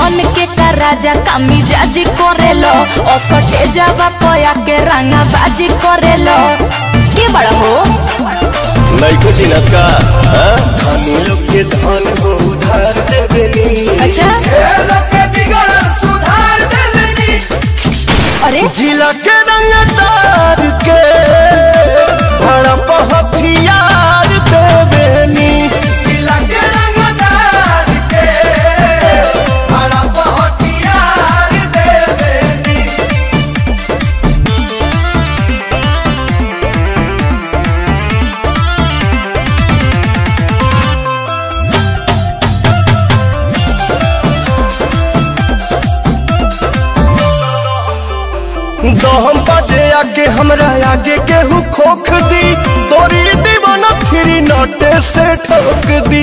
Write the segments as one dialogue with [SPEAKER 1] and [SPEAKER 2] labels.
[SPEAKER 1] बन के का राजा कामी जाजी करेलो असटे जावा पया के रंगा बाजी करेलो के बड़ा हो
[SPEAKER 2] नैको चिनत का हाँ? धनी लोग के धन हो उधार देवेनी
[SPEAKER 1] अच्छा अरे
[SPEAKER 2] जिला के रंग तार के भड़प हथियार देवेनी दहम बाजे आगे हमरा आगे केहू खोख दी तोरी दीवाना फिरी नोटे से ठोक दी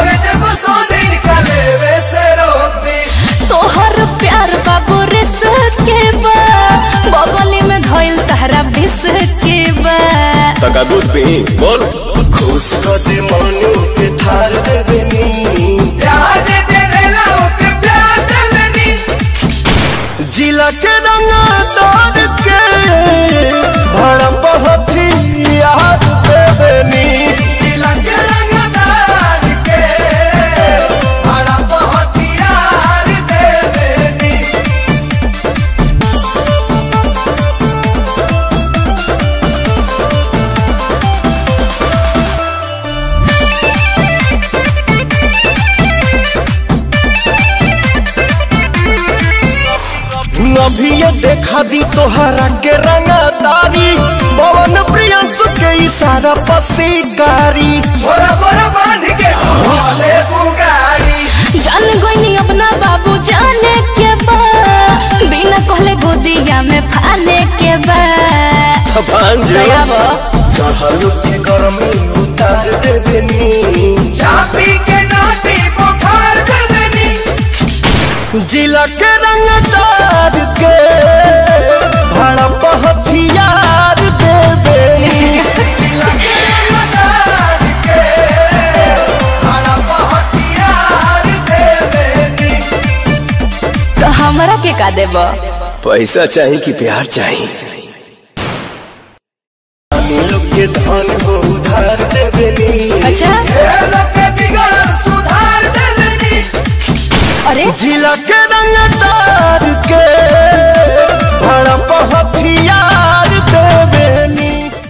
[SPEAKER 1] तोहर प्यार बाबू रिस के बा बगली में धइल तहरा बिस के बा
[SPEAKER 2] तका दूध पी बोल खुश कर दे मनु के थार देवेनी जिला के रंग तार के भड़प हथियार देवेनी अभी ये देखा दी तोहरा के रंगदारी पवन प्रियंसु के इशारा पर शिकारी
[SPEAKER 1] जान गोइनी अपना बाबू जाने के बा बिना कहले गोदिया में फाने के बा
[SPEAKER 2] भांजो
[SPEAKER 1] दयावा
[SPEAKER 2] चढ़ल के गरमी उतार देवेनी
[SPEAKER 3] चापी के नाटी बुखार देवेनी
[SPEAKER 2] जिला के रंगदार के भड़प हथियार देवेनी
[SPEAKER 1] तो हमरा के का देबा
[SPEAKER 2] पैसा चाहिए कि प्यार चाहिए धनी लोग के धन हो उधार देवेनी
[SPEAKER 1] अच्छा
[SPEAKER 3] सुधार देवेनी
[SPEAKER 1] अरे
[SPEAKER 2] जिला के रंगदार के भड़प हथियार देवेनी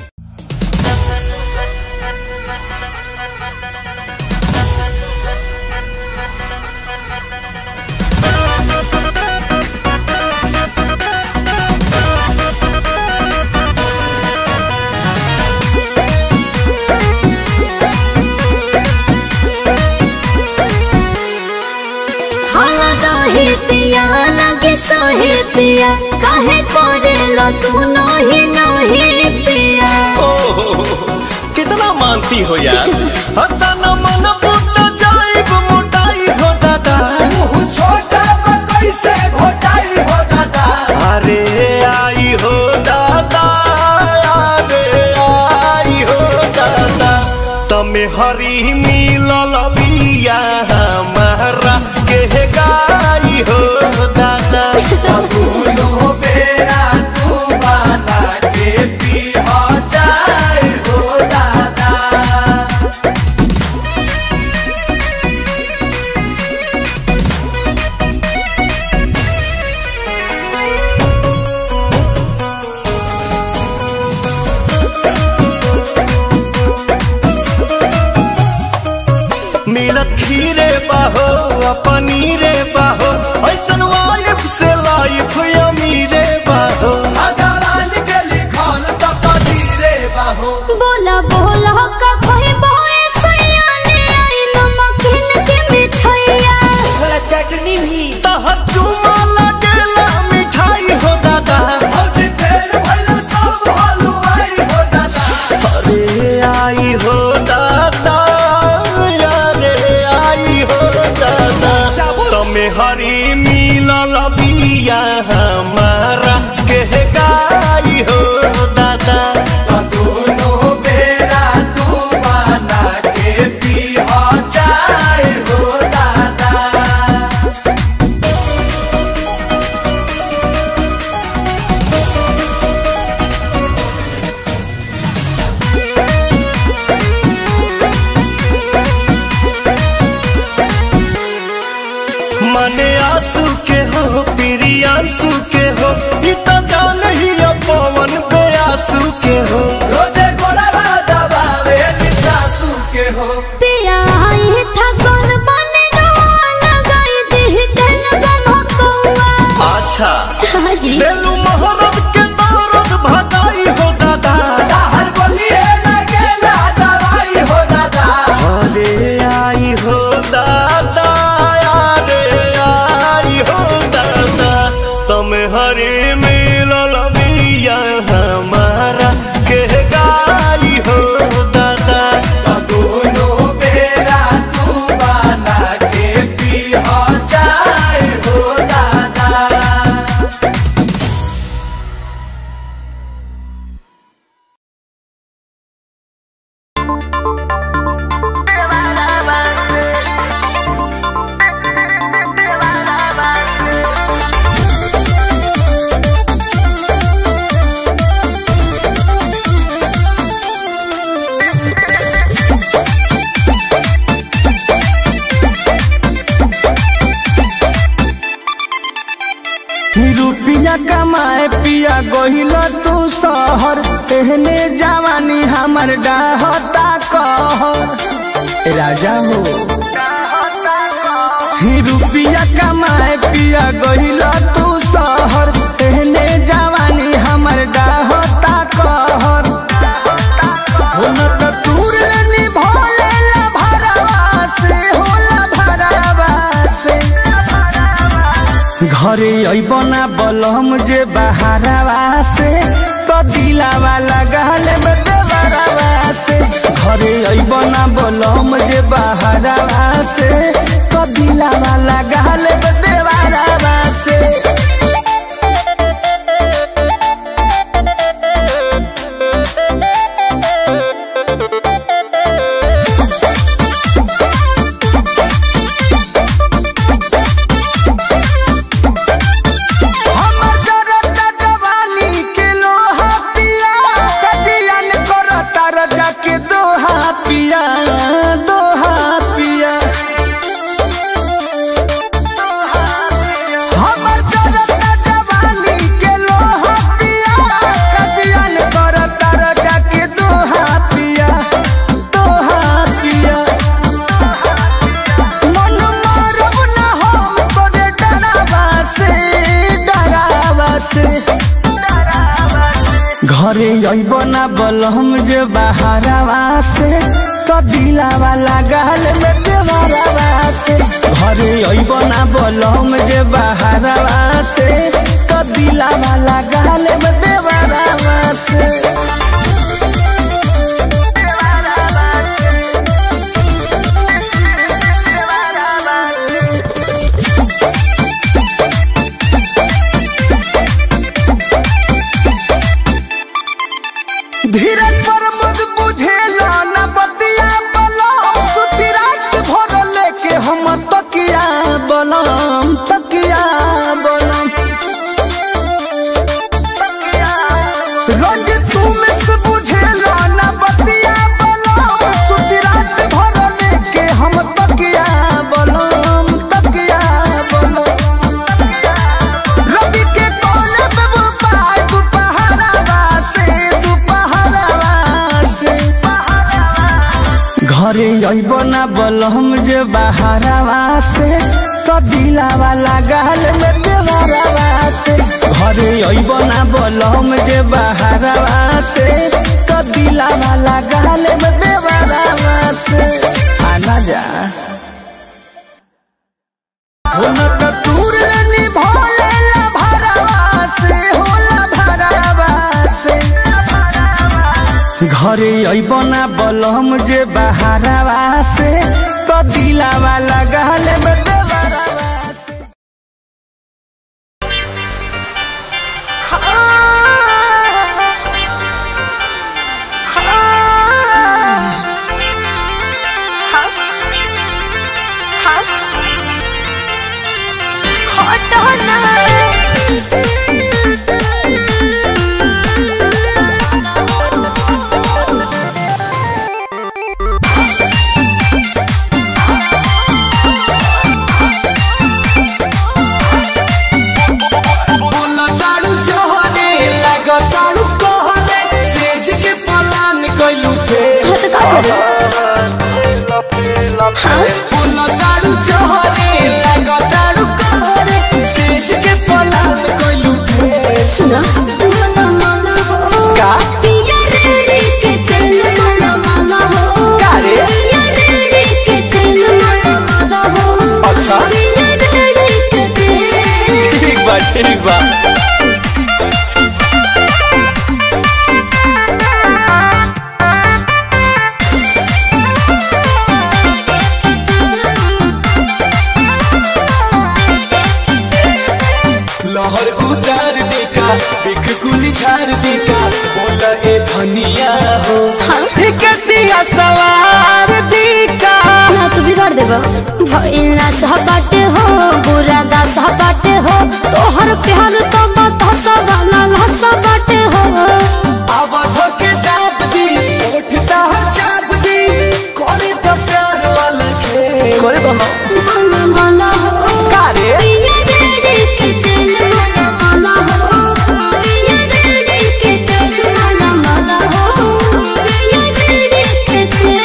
[SPEAKER 4] हाला दहे पिया लगे सहे पिया काहे करे लो तू नही नही पिया
[SPEAKER 2] कितना मानती हो यार हता न मन फूट जाइब मोटाई हो दादा
[SPEAKER 3] छोटा कैसे घोटाई हो दादा
[SPEAKER 2] अरे आई हो दादा अरे आई हो दादा तमे हरी मिलल बिया हमारा के गाई हो दादा
[SPEAKER 3] दोनों बेरा तू बना के पी हो जाए हो दादा
[SPEAKER 2] मिलत खीरे बाहो आ पनीरे बाहो ऐसन वाइफ से लाइफ अमीरे बाहो
[SPEAKER 3] भगवान के लिखल तो कदीरे बाहो
[SPEAKER 4] बोला बोला का कोई बोए सयाने आई नमकीन के मिठाइया
[SPEAKER 3] थोड़ा चटनी भी
[SPEAKER 2] तहर चुमा लगेला मिठाई हो दादा
[SPEAKER 3] भौजी फेर भइल सब हलवाई हो दादा
[SPEAKER 2] अरे आई हो दादा अरे आई हो दादा तमे हरी मिलल बिया हमारा के गाई हो दादा
[SPEAKER 3] दोनों बेरा तू बना के पी हो जाए हो दादा
[SPEAKER 2] प्रियांशु के हो ई तो जान ही पवन बेयासु के हो
[SPEAKER 3] रोजे गोड़वा दबावे सासू के हो
[SPEAKER 4] पिया आई था कौन बने रोआ लगाई दी तेल गम कौआ
[SPEAKER 2] अच्छा
[SPEAKER 4] हाजी
[SPEAKER 2] बेलू मोहब्बत के दौरत भगाई हो दादा
[SPEAKER 3] हर बोलिए लगेला दवाई हो दादा
[SPEAKER 2] अरे आई हो दादा अरे आई हो दादा तुम हरे मिलल मिया हमारा के गाई हो दादा
[SPEAKER 3] दोनों बेरा तू बना के पी हो चाय हो दादा
[SPEAKER 5] रुपिया कमाए पिया गहिल तू शहर एहने जवानी हमर डाहता कहर राजा हो ही रुपिया कमाए पिया गहिल तू शहर एहने जवानी हमर डाहता कहर हो न त तूर लेनी भोले ला भरवा से होला भरवा से घरे अबना बलम जे बहारवा से तो दिलावा लगाल देवरवा से घरे अबना बलम जे बहारवा से तो दिलावा लगाल देवरवा से हमर जरता जवानी के लोहा पिया कजियन करता रजा के दोहा पिया दोहा पिया हमर जरता जवानी के लोहा पिया कजियन करता रजा के दोहा पिया दोहा पिया मन मारब न हम तोरे डरावा से डरावा से घरे अइब ना बलम जे बहारवा से तो दिलावा लगाल में देवरवा से घरे अइब ना बलम जे बहारवा से तो दिलावा लगाल में देवरवा से धीरज पर मुझ बुझेला न बतिया बलम सुती रात भर लेके हम तकिया बलम तकिया बलम रोज तू में से बुझेला न बतिया बलम सुती रात भर लेके हम तकिया बलम तकिया बलम रवि के कोने पे वो पाय दुपहरावा से दुपहरावा से घरे अइब ना बलम जे बहारवा से तो दिलावा लगाल में देवरवा से घरे अइब ना बलम जे बहारवा से तो दिलावा लगाल में देवरवा से आना जा हो न त तूर लेनी भोले ला भरवा से होला भरवा से घरे अइबना बलम जे बहारवा से तो दिलावा लगाल में देवरवा से
[SPEAKER 4] हाँ
[SPEAKER 5] धनिया हो
[SPEAKER 4] हाँ
[SPEAKER 5] कैसिया सवार दी का
[SPEAKER 4] ना तू बिगाड़ देबा भइला सहबाटे हो बुरा दा सहबाटे हो तोहर प्यार तो बता सवाला लहसा बाटे हो
[SPEAKER 5] अब धोके दाब दी उठता चाँद दी करे तो प्यार वाला खेल करे बनो
[SPEAKER 4] माला माला हो
[SPEAKER 5] कारे
[SPEAKER 4] पिया रे के दिल माला माला हो पिया रे के दिल माला माला हो पिया रे के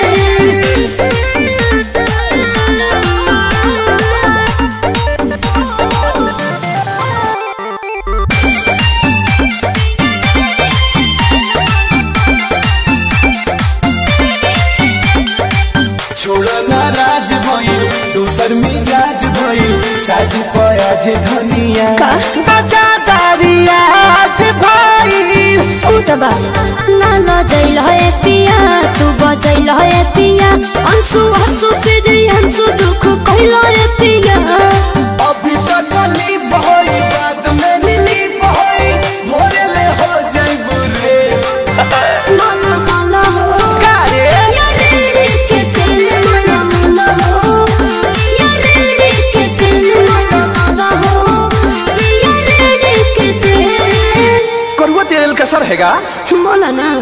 [SPEAKER 5] छोड़ो नाराज भइल दोसर मिजाज भइल साजी पयाज धनिया
[SPEAKER 4] का?
[SPEAKER 5] आजादारी आज भइल
[SPEAKER 4] उठबा ना लजैल है पिया तू बजैल है पिया अंशु हंसु फिर अंशु दुख कहल है पिया
[SPEAKER 5] अभी तक ली बहई बाद में नीली बहई भोरे ले हो जाई बुरे
[SPEAKER 4] माला माला हो
[SPEAKER 5] कारे
[SPEAKER 4] या रे रे के दिल माला माला हो या रे रे के दिल माला माला हो या रे रे के दिल
[SPEAKER 2] करुआ तेल का सर हैगा
[SPEAKER 4] बोला ना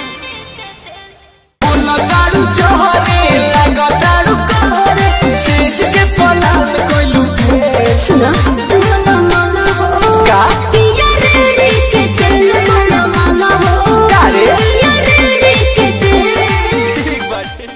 [SPEAKER 5] लगाड़ू चोहरे लगाड़ू कहरे सेज के पलाल कोइलू के
[SPEAKER 4] सुना माला माला हो
[SPEAKER 5] का?
[SPEAKER 4] पिया रे रे के दिल माला माला हो
[SPEAKER 5] का रे?
[SPEAKER 4] पिया रे रे के दिल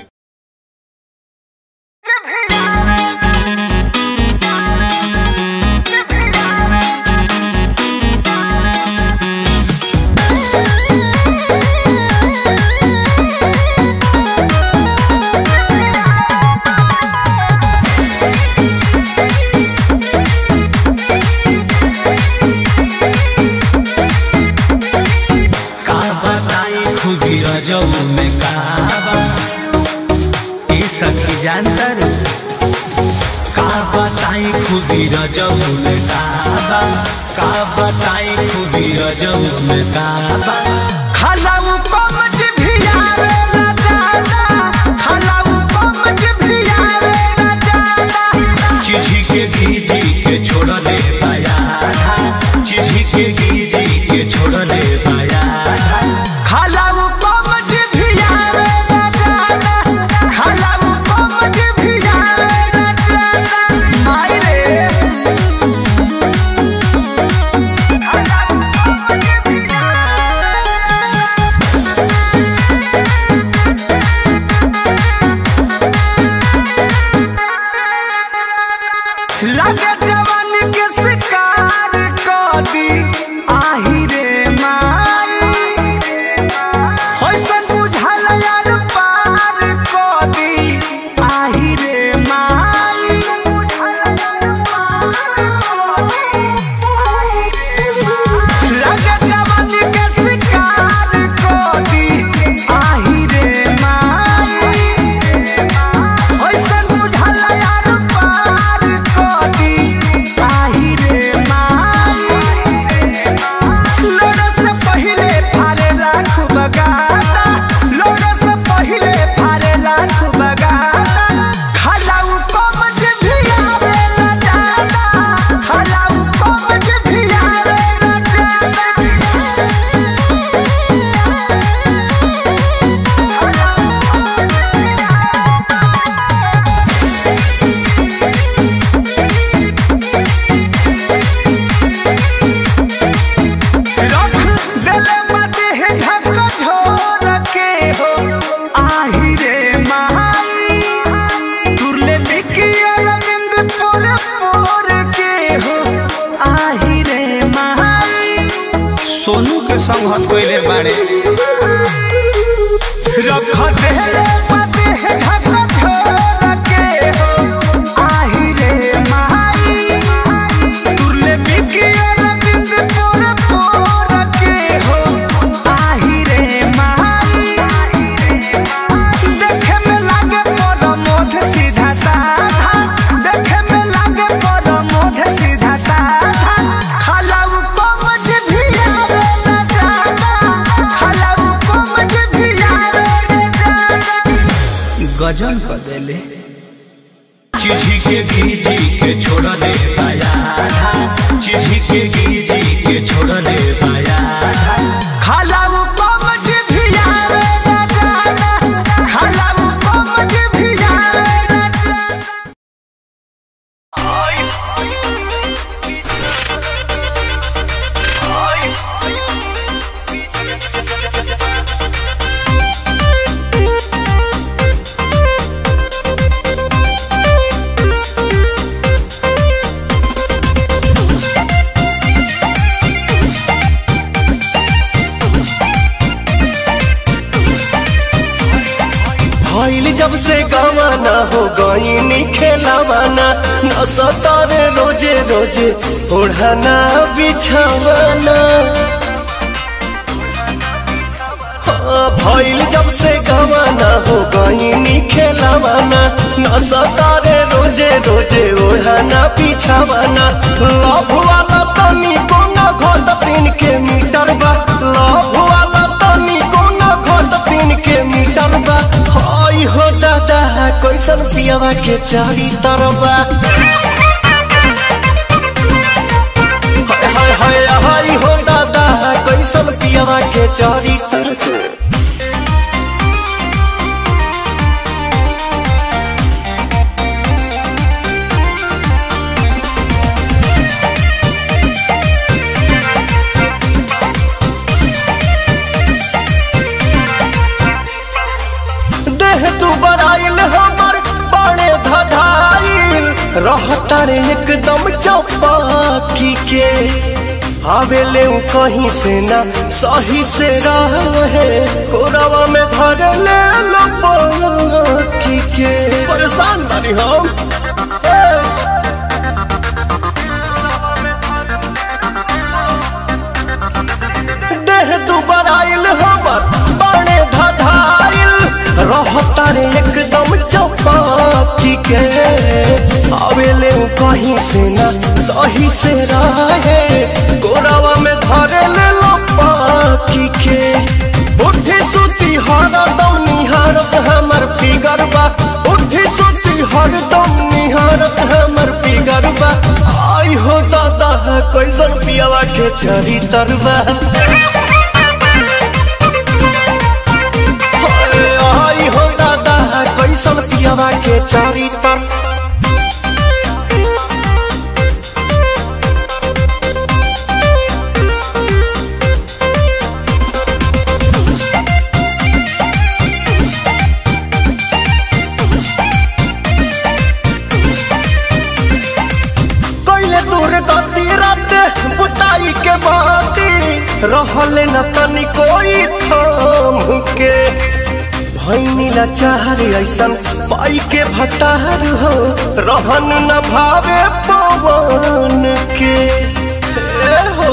[SPEAKER 5] का बताई खुदी रजऊ में काबा ई सखी जानतर का बताई खुदी रजऊ में काबा का बताई खुदी रजऊ में काबा खलाऊ कमज भी आवे ना जाना खलाऊ कमज भी आवे ना जाना चिझी के गीजी के छोड़ले पाया चिझी के गीजी के छोड़ले पाया खलाऊ कमज भी आवे ना जाना खलाऊ कमज भी आवे ना जाना माई रे लगे जवान के शिकार कर दी आही रे माई होइसन बुझल यार पार कर दी आही रे माई लगे जवान के शिकार कर दी आही रे माई होइसन बुझल यार पार कदी आही रे माई लोड़ा से पहिले फारे लाख बगाता लोड़ा से पहिले फारे लाख बगाता खलाऊ कमज भी आवे ना जाता खलाऊ कमज भी आवे ना जाता रख देले माते है झक झोर के हो आही रे माई तुरले बिकी अरविंद पोर पोर के हो आही रे माई सोनू के संग हत कोइले बाड़े रख देले माते है झक झोर के हो आही रे माई तुरले बिकी अरविंद पोर पोर के हो आही रे माई देखे में लागे पर मोध सीधा साधा देखे में लागे पर मोध सीधा साधा खलाऊ कमज भी आवे ना जाना खलाऊ कमज
[SPEAKER 6] चिढ़ी के गीजी के छोड़ दे पाया चिढ़ी के गीजी के छोड़ दे पाया
[SPEAKER 5] खालाऊ कमज भी आवे ना जाना खालाऊ कमज भी आवे ना जाना
[SPEAKER 2] भइल जब से गवाना हो गईनी खेलावाना न सतारे रोजे रोजे ओढ़ाना बिछावाना हाँ, भइल जब से गवाना हो गईनी खेलावाना न सतारे रोजे रोजे ओढ़ाना बिछावाना लव वाला तनी कोना घोट तीन के मीटर बा लव वाला तनी कोना घोट तीन के मीटर बा हई हो दादा कैसन पियावा के चारी तरबा हाय हाय हाय हाय हो दादा कैसन पियावा के चारी तरबा देह तू बराइल हमर बड़े धधाइल रहता रे एकदम चौपाकी के आवेले उ कहीं से ना सही से रहे कोरवा में धर ले लो पाकी के परेशान बानी हम ए! देह दुबर आइल हमर बड़े धधाइल रहता रे एकदम चौपाकी के आवेले उ कहीं से ना सही से रहे गोरावा में धरे ले लो पाकी के उठी सुती हरदम निहारत हमर फिगर बा उठी सुती हरदम निहारत हमर फिगर बा आई हो दादा कैसन पियावा के चरी तरबा आई हो दादा कैसन पियावा के चारी तर कैले दूर गति रात बुताई के बाती रहले न तनी कोई थाम के भैनी लाचार ऐसन पाई के भतार हो रहन न भावे पवन के ए हो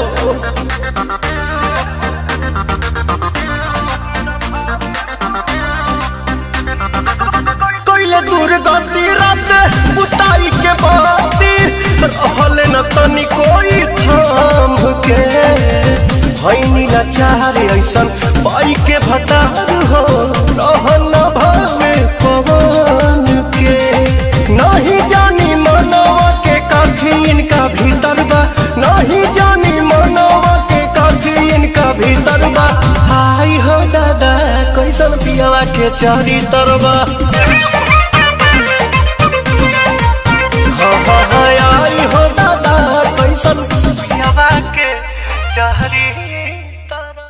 [SPEAKER 2] कैले दूर गति रात बुताई के बाती रहले न तनी कोई थाम के भैनी लाचार ऐसन पाई के भतार हो रहन न भावे पवन के नहीं जानी मनवा के काठी इनका भीतर बा नहीं जानी मनवा के काठी इनका भीतर बा आई हो दादा कैसन पियावा के चारी तरबा हाँ हाँ हाँ आई हो दादा कैसन पियावा के चारी तरबा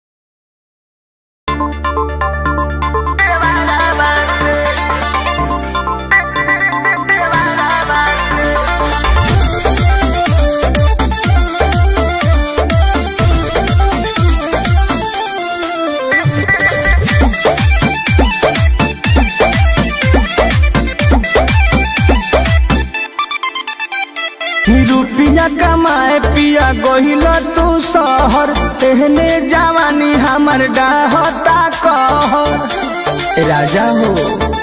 [SPEAKER 5] रुपिया कमाए पिया गहिल तू शहर तेहने जवानी हमर डाहता कहर राजा हो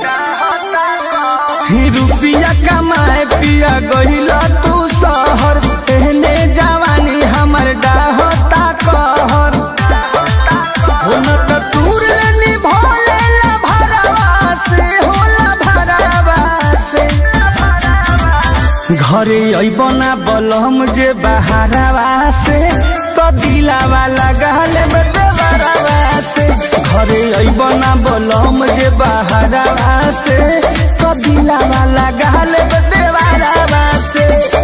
[SPEAKER 5] ही रुपिया कमाए पिया गहिल तू शहर तेहने जवानी हमर डाहता कहर हो न त तूर निभोले ला भरवा से होला भरवा से घरे अइब ना बलम जे बहारावा से तो दिलावा लगाल देवरावा से घरे अइब ना बलम जे बहारावा से तो दिलावा लगाल देवरावा से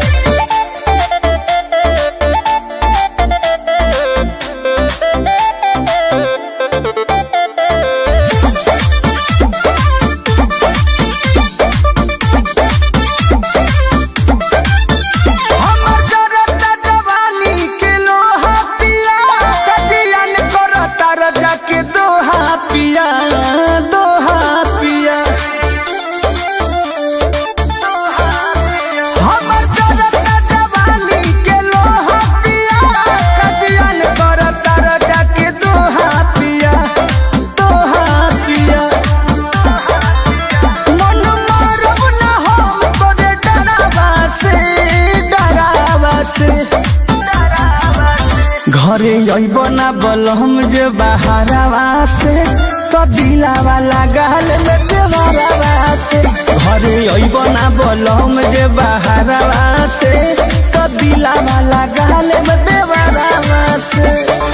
[SPEAKER 5] हमर जरता जवानी के लोहा पिया कजियन करता रजा के दोहा पिया दोहा पिया हमर जरता जवानी के लोहा पिया कजियन करता रजा के दोहा पिया दोहा पिया मन मारब ना हम तोरे डरावा से डरावा से घरे अइब ना बलम जे बहारावा से तो दिलावा लगाल में देवरावा से घरे अइब ना बलम जे बहारावा से तो दिलावा लगाल में देवरावा से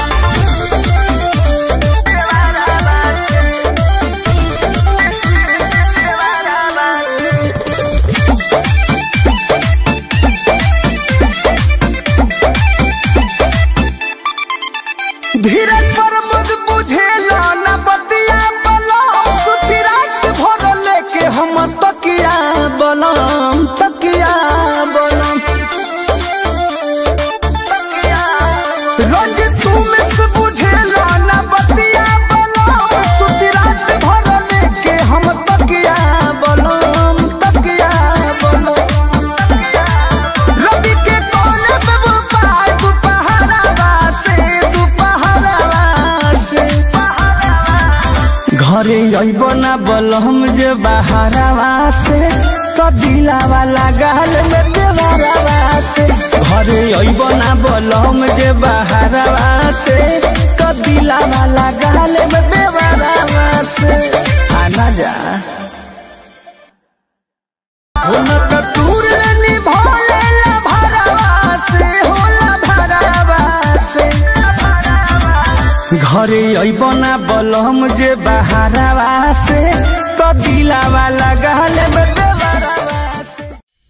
[SPEAKER 5] धीरज पर मुझ बुझेला न बतिया बलम सुती रात भर लेके हम तकिया बलम तकिया बलम रोज तू मिस बुझेला न बतिया बलम सुती रात भर लेके हम तकिया बलम तकिया बलम रवि के कोने पे वो पाय दुपहरावा से दुपहरावा से घरे अइब ना बलम जे बहारावा से तो दिलावा लगाल में देवरावा से घरे अइब ना बलम जे बहारावा से तो दिलावा लगाल में देवरावा से आना जा हुनक टूर निभोले ला भरावा से होला भरावा से घरे अइब ना बलम जे बहारावा से तो दिलावा लगाल में देवरावा से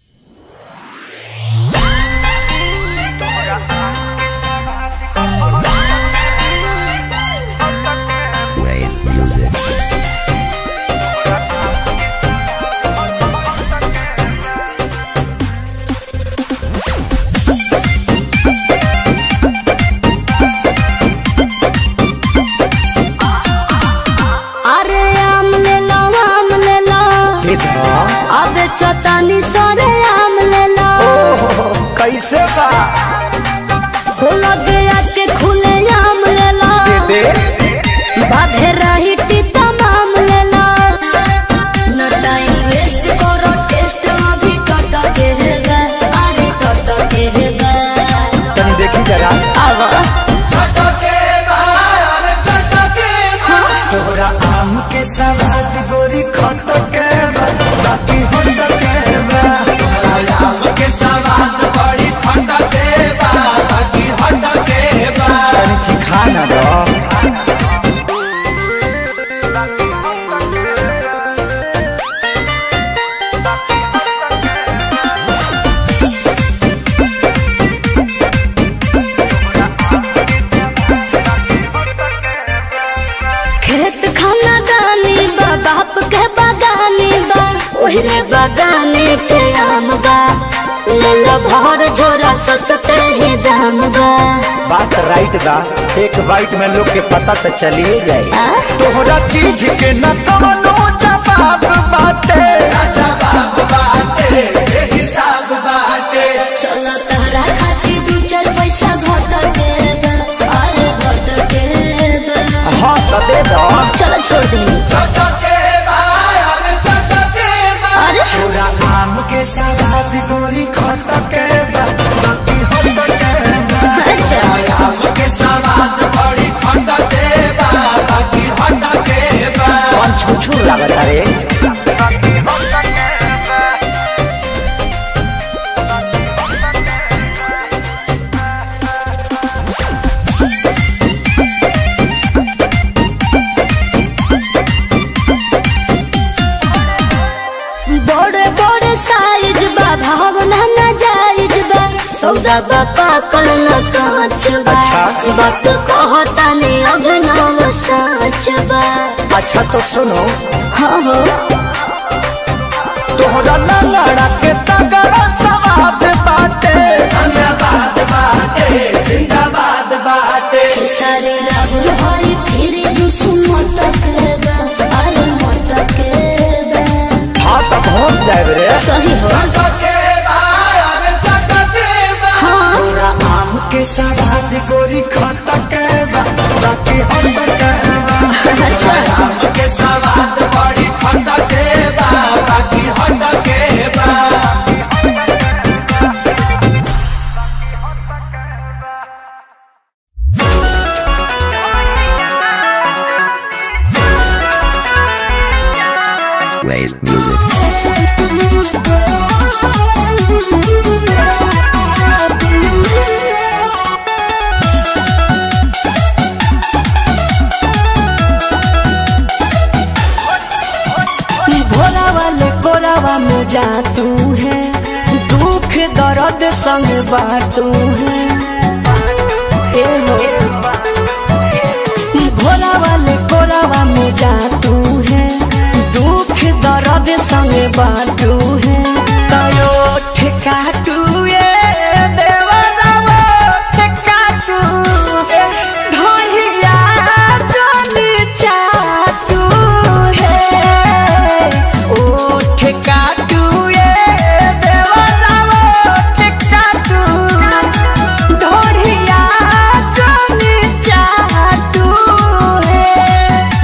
[SPEAKER 4] अरे आम ले लो आम ले लो अब चतानी सरे आम ले लो
[SPEAKER 5] कैसे बा
[SPEAKER 4] हो लगे आके खुले आम ले लो
[SPEAKER 5] दे
[SPEAKER 4] बाधे रही टीता माम ले लो न टाइम वेस्ट करो टेस्ट अभी टट के है गा अरे टट के है गा
[SPEAKER 5] तनी देखी जरा
[SPEAKER 4] आवा
[SPEAKER 3] चटके बाहर चटके
[SPEAKER 5] तोरा आम के सवाद गोरी खट के बा, बाकी हट के बा।
[SPEAKER 3] आम के सवाद बड़ी फटके बा बाकी हटके बा
[SPEAKER 5] तनी चिखा ना दो
[SPEAKER 4] खेत खाना दानी बा बाप के बागानी बा ओहरे बागाने के आम बा ले लो भर झोरा सस्ते ही दाम बा
[SPEAKER 5] बात राइट बा एक बाइट में लोग के पता तो चलिए जाए
[SPEAKER 4] आ?
[SPEAKER 5] तोहरा चीज के न कवनो जवाब बाटे
[SPEAKER 3] जवाब बाटे ए हिसाब बाटे
[SPEAKER 4] चलो तहरा खातिर दू चार पैसा घट के बा अरे घट के बा
[SPEAKER 5] हाँ तो दे दो
[SPEAKER 4] चलो छोड़ दी
[SPEAKER 3] चटके बाहर चटके बा
[SPEAKER 4] अरे
[SPEAKER 5] तोरा आम के सवाद गोरी खट के बा, बाकी हट के बा।
[SPEAKER 4] अच्छा
[SPEAKER 3] आम के सवाद बड़ी फटके बा बाकी हटके बा
[SPEAKER 5] कौन छुछू लागत रे
[SPEAKER 4] सौदा बापा कल न कांच बा
[SPEAKER 2] अच्छा।
[SPEAKER 4] बात कहता ने अभिनव साच बा
[SPEAKER 2] अच्छा तो सुनो
[SPEAKER 4] हाँ हो
[SPEAKER 2] तोहरा लंगड़ा के तगड़ा सवाद बाटे
[SPEAKER 3] जिंदाबाद बाटे जिंदाबाद बाटे
[SPEAKER 4] सारे राहुल हरी फिर जुस मटक बा अरे मटक बा
[SPEAKER 2] हाँ तो पहुँच जाए रे
[SPEAKER 4] सही हो
[SPEAKER 3] चटके बार चटके बा
[SPEAKER 4] हाँ
[SPEAKER 2] तोरा आम के सवाद गोरी खटक बा बाकी हटक बा
[SPEAKER 4] अच्छा
[SPEAKER 3] आम के सवाद बड़ी खटके बा बाकी हटके बा
[SPEAKER 7] Wave music.
[SPEAKER 5] भोला वाले कोरावा में जा तू है दुख दर्द संग बाटू है ए हो भोला वाले कोरावा में जा तू है दुख दर्द संग बाटू है तयो ठेका तू ये देवरावा ठेका तू ढोलिया जोनी चाटू है ओ ठेका तू ये देवरावा ठेका तू ढोलिया जोनी चाटू है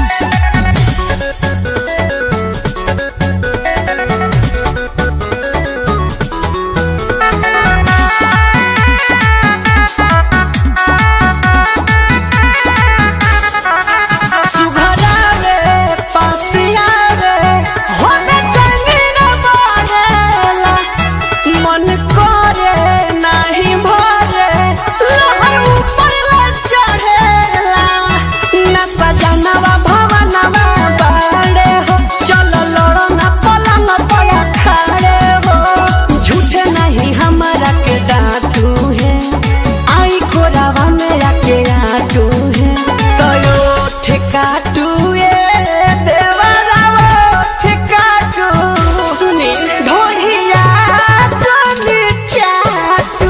[SPEAKER 5] सुघरावे पासियावे होने चंगी न बढ़ेला मन करे नाही भरे लहर ऊपर ले चढ़ेला न सजनवा भवनवा बाड़े हो चलो लड़ो न पलंग पर खड़े हो झूठे नहीं हमारा के डांटू है आई कोरावा मेरा के आटू है तयो ठेकाटू ये देवरावा ठेकाटू सुनी ढोलिया जोनी चाटू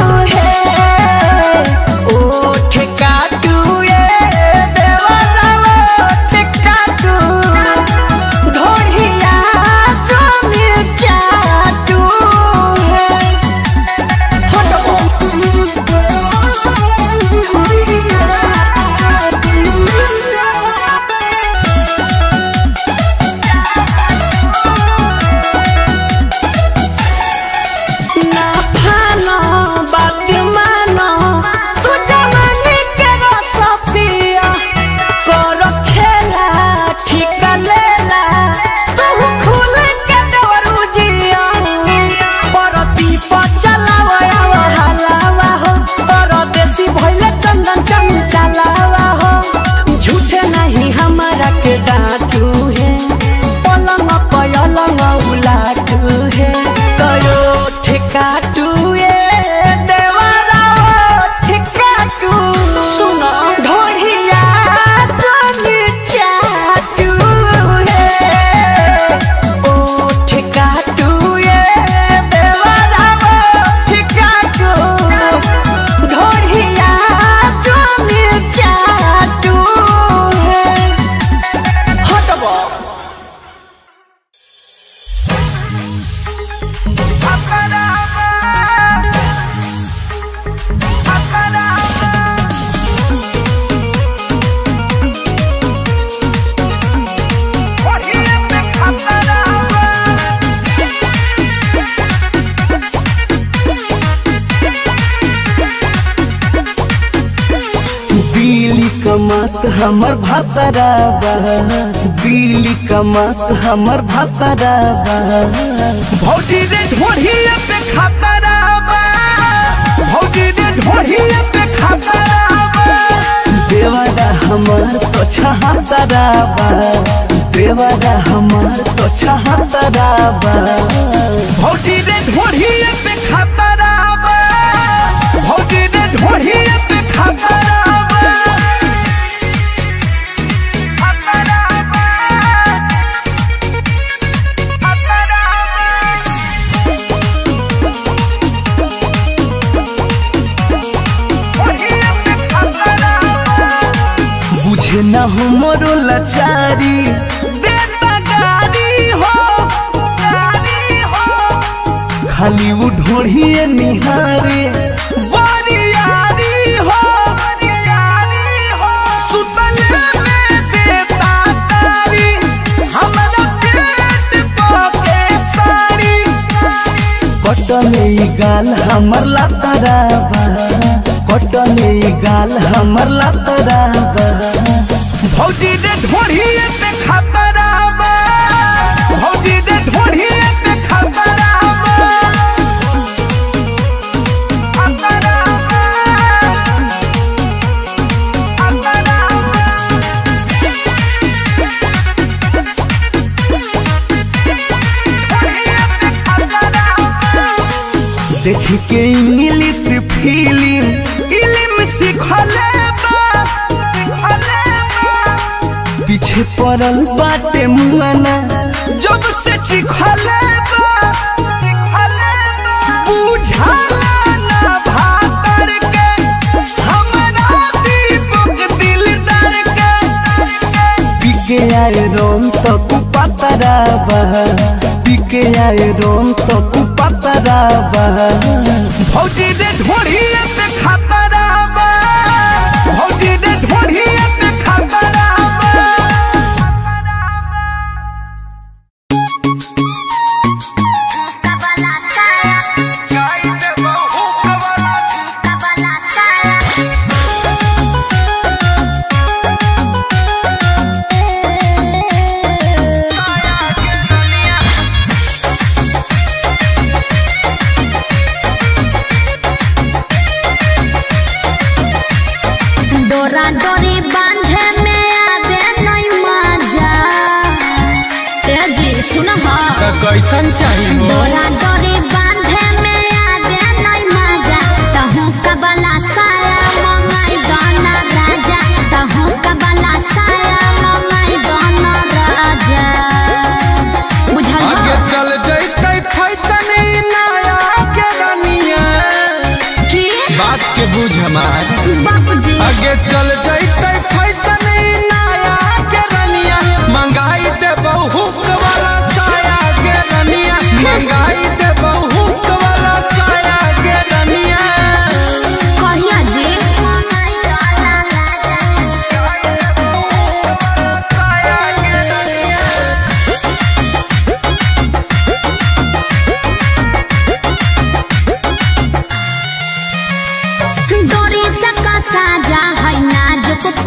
[SPEAKER 5] है ओ ठेकाटू ये देवरावा ठेकाटू ढोलिया जोनी चाटू है ना फानो बात मानो तू जवानी के रस पिया कर खेला ठीक लेला तू खुल के दौड़ू जिया परती पर चलावा आवा हलावा हो परदेसी भइले चंदन चंचलावा हो झूठे नहीं हमारा के डांटू है पलंग पलंग उलाटू है कयो ठेकाटू ये देवरा ठेकाटू सुनो ढोलिया जोनी चाटू है ओ ठेकाटू ये देवरा ठेकाटू ढोलिया जोनी चाटू है हटबो
[SPEAKER 2] दिल्ली कमात हमर भातराबा दिल्ली कमात हमर भातराबा भौजी रे ढोढ़िया पे खातराबा भौजी रे ढोढ़िया पे खातराबा देवारा हमार तो छहातराबा देवारा हमार तो छहातराबा भौजी रे ढोढ़िया पे खातराबा
[SPEAKER 5] सुना हो मोरो लाचारी देता गारी हो खाली वो ढोढ़िए निहारे बारियारी हो सुतले में देता तारी हमरा पेट पके साड़ी कटले ई गाल हमर लतराबा कटले ई गाल हमर लतराबा भौजी दे ढोढ़िए पे खतराबा भौजी दे ढोढ़िए पे खतराबा देख के इंग्लिश फिल्म इल्म सीखले बा पीछे पड़ल बाटे मुआना जब से चिखले बा बुझाला ना भातर के हमरा दीपक दिलदार के पिके आए रोम तो कुपतरा बह पिके आए रोम तो कुपतरा बह भौजी दे ढोढ़िए पे खतरा बा भौजी दे ढोढ़िए पे खतरा बा
[SPEAKER 4] डोरा डोरी बांधे में आवे नहीं मजा ए जी सुन हा
[SPEAKER 5] कैसन चाहिए
[SPEAKER 4] डोरा डोरी बांधे में आवे नहीं मजा तहु कबला साया मंगाई गाना राजा तहु कबला साया मंगाई गाना राजा बुझल
[SPEAKER 5] आगे
[SPEAKER 4] हा?
[SPEAKER 5] चल जैते फैसन ई नया के रनिया
[SPEAKER 4] की
[SPEAKER 5] बात के बुझ हमार
[SPEAKER 4] बाबूजी
[SPEAKER 5] आगे चल जैते फैसन ई नया के रनिया मंगाई दे बहुक वाला साया के रनिया मंगाई दे बहुक वाला साया के रनिया
[SPEAKER 4] कहिया जी डोरी से का साजा है नाजुक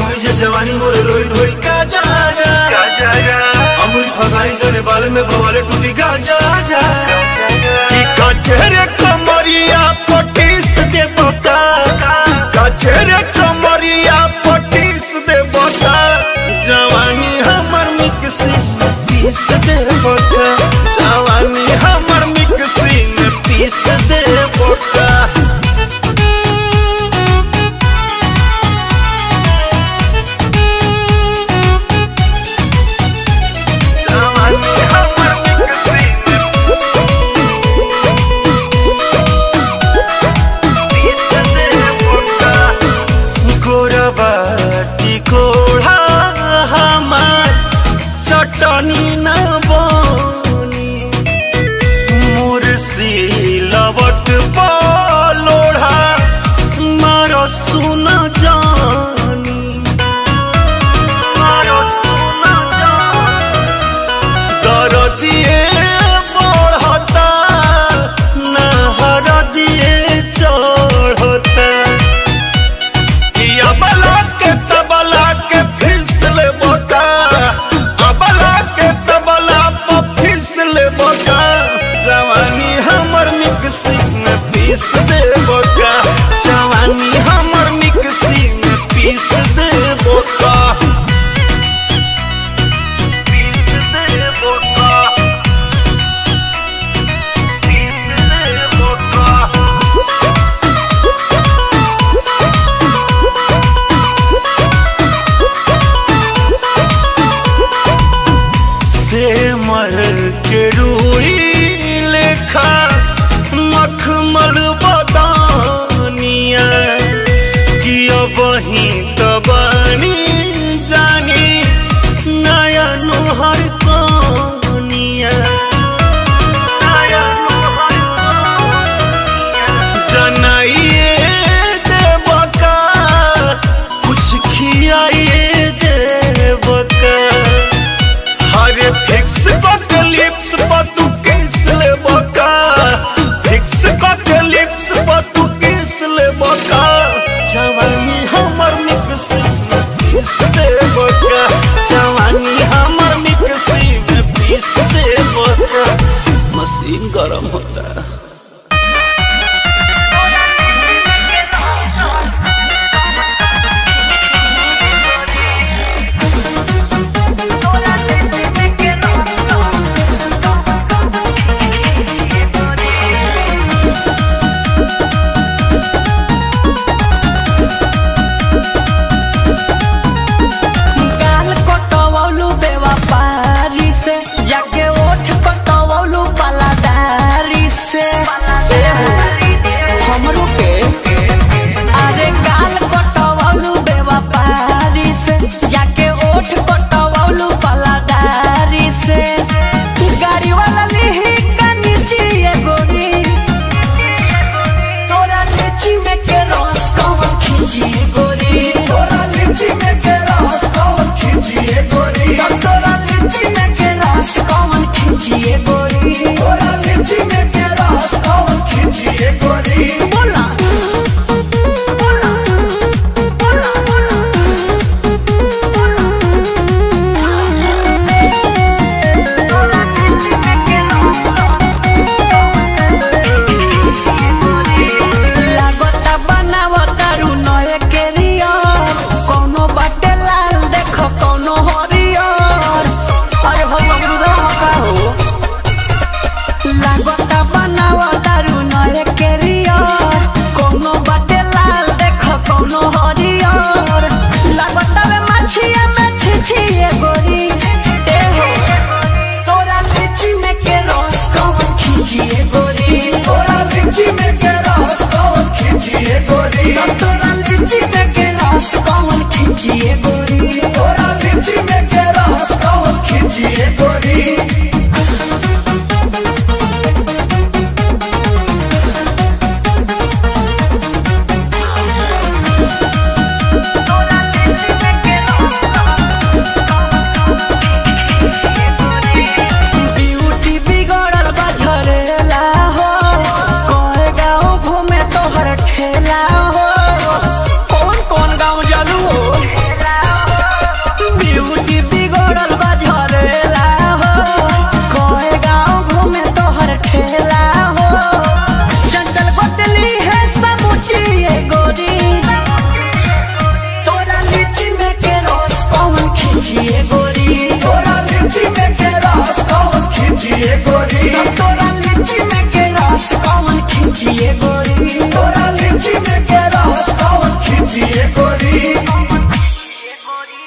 [SPEAKER 2] हुई जे जवानी मोर रोई धोई का जागा का जागा अमूल फसाई जरे बाल में बवाले टूटी का जागा कि कचरे कमरिया पटीस दे बता कचरे कमरिया पटीस दे बता जवानी हमर मिक्सी में पीस दे बता जवानी हमर मिक्सी में पीस दे बता गोरबाटी कोढ़ा हमार चटनी न बनी मुर्सी लवट लोढ़ा मार सुन जानी दर दिए बढ़ता नहर दिए चढ़ता कि अबला के तबला के फिसल बोका अबला के तबला पर फिसल बोका जवानी हमर मिक्सी में पीस दे बोका जवानी हमर मिक्सी में पीस दे बोका पीस दे बोका पीस दे बोका से मर के रूई लेखा मखमल बदानिया कि अब ही तबानी जानी नया नोहर कनिया जनाइए देवका कुछ खियाइए देवका हरे फिक्स कट लिप्स पर तू किस ले बका फिक्स कट लिप्स पर तू किस ले बका जवानी हमर मिक्सी में पीस दे बका जवानी हमर मिक्सी में पीस दे बका मशीन गरम होता है
[SPEAKER 5] गाल कटवौलू बेवफारी से जाके ओठ कटवौलू पलादारी से एहो, हमरो के अरे गाल कटवौलू बेवफारी से जाके ओठ कटवौलू पलादारी से गाड़ी वाला लिही का नीचे ये गोरी तोरा लीची में के रस कौन खींची गोरी तोरा लीची में के रस कौन खींची गोरी तोरा लीची में के रस कौन खींची गोरी तोरा लीची में के रस कौन खींची गोरी बोला लागता बनावता रू नए केरियर कोनो बाटे लाल देखो कोनो हरियर अरे हो बबरू का हो लागता बनावता रू नए केरियर कोनो बाटे लाल देखो कोनो हरियर लागता वे मछिया में छिछिए गोरी ए हो तोरा लीची में के रस कौन खींचिए गोरी तोरा लीची में के रस कौन खींचिए गोरी तोरा लीची में के रस कौन खींचिए गोरी तोरा लीची में के रस कौन खींचिए गोरी ब्यूटी बिगड़ल बा झरेला हो कोए गाँव घूमे तोहर ठेला हो कौन कौन गाँव जालू हो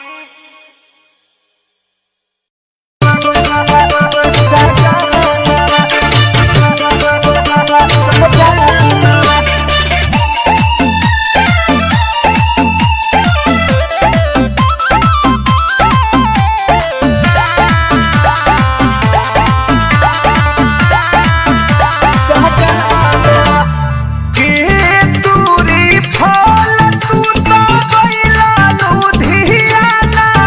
[SPEAKER 5] के दूरी फल तू तो गइला लुधियाना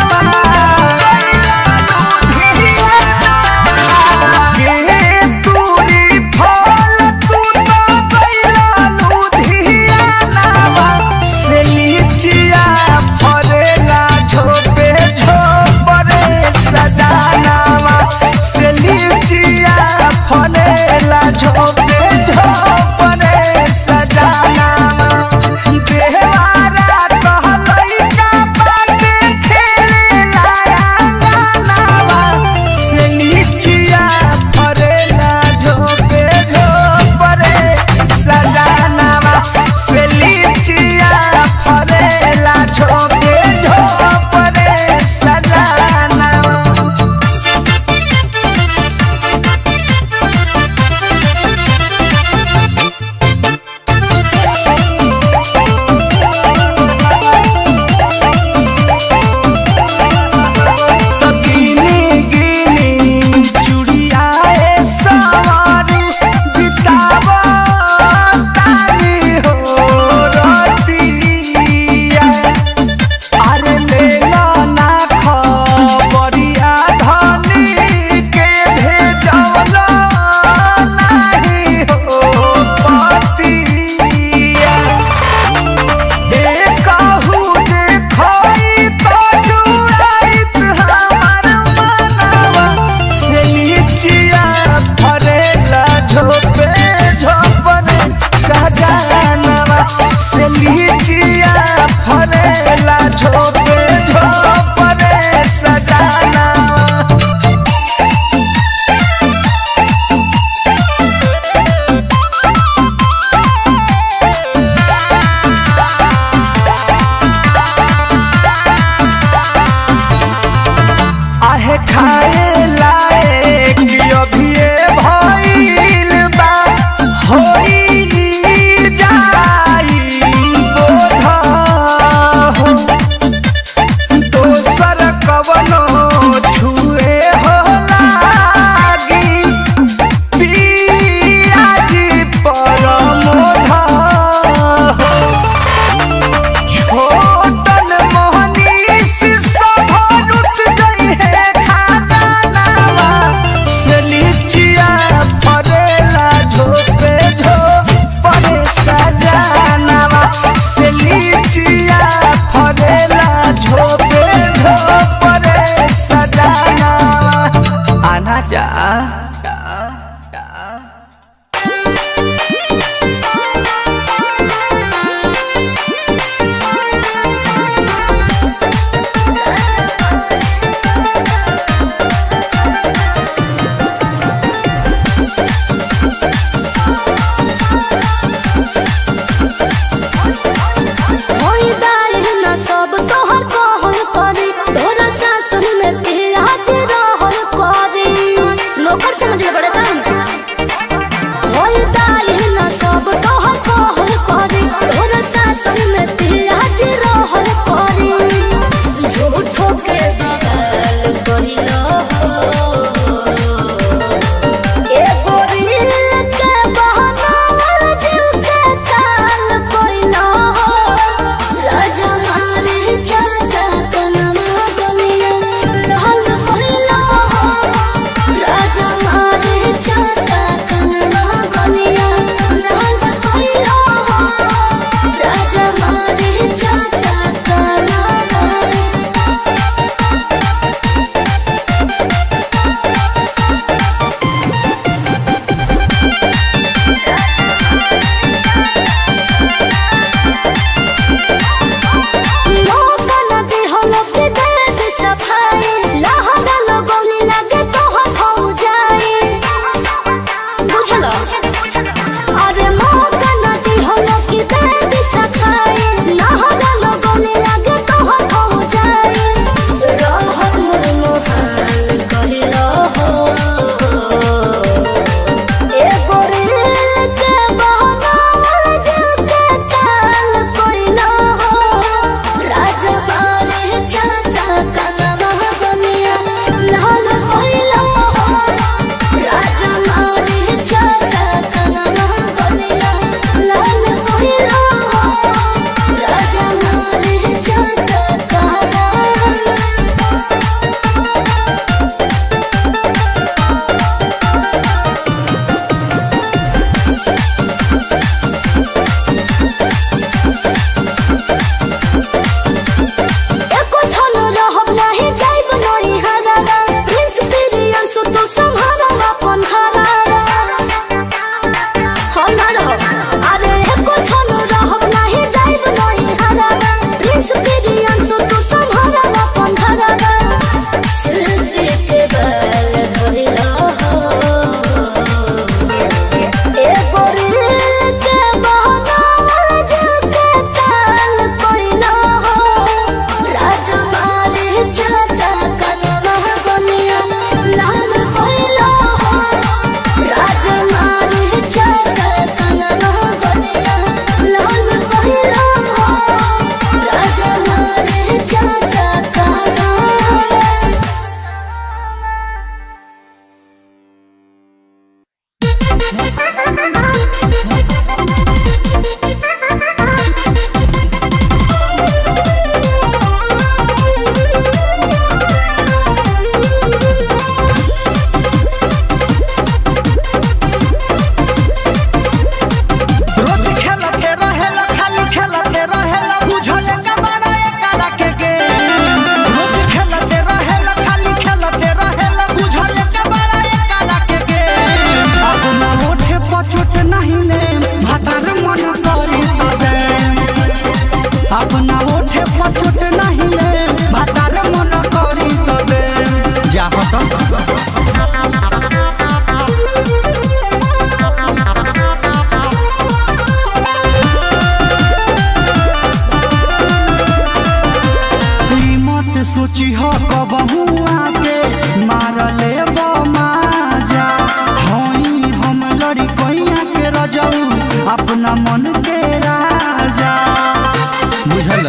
[SPEAKER 5] सोची हो कबहू आके मारले माजा हई हम लड़ी कैया के रजऊ अपना मन के राजा बुझल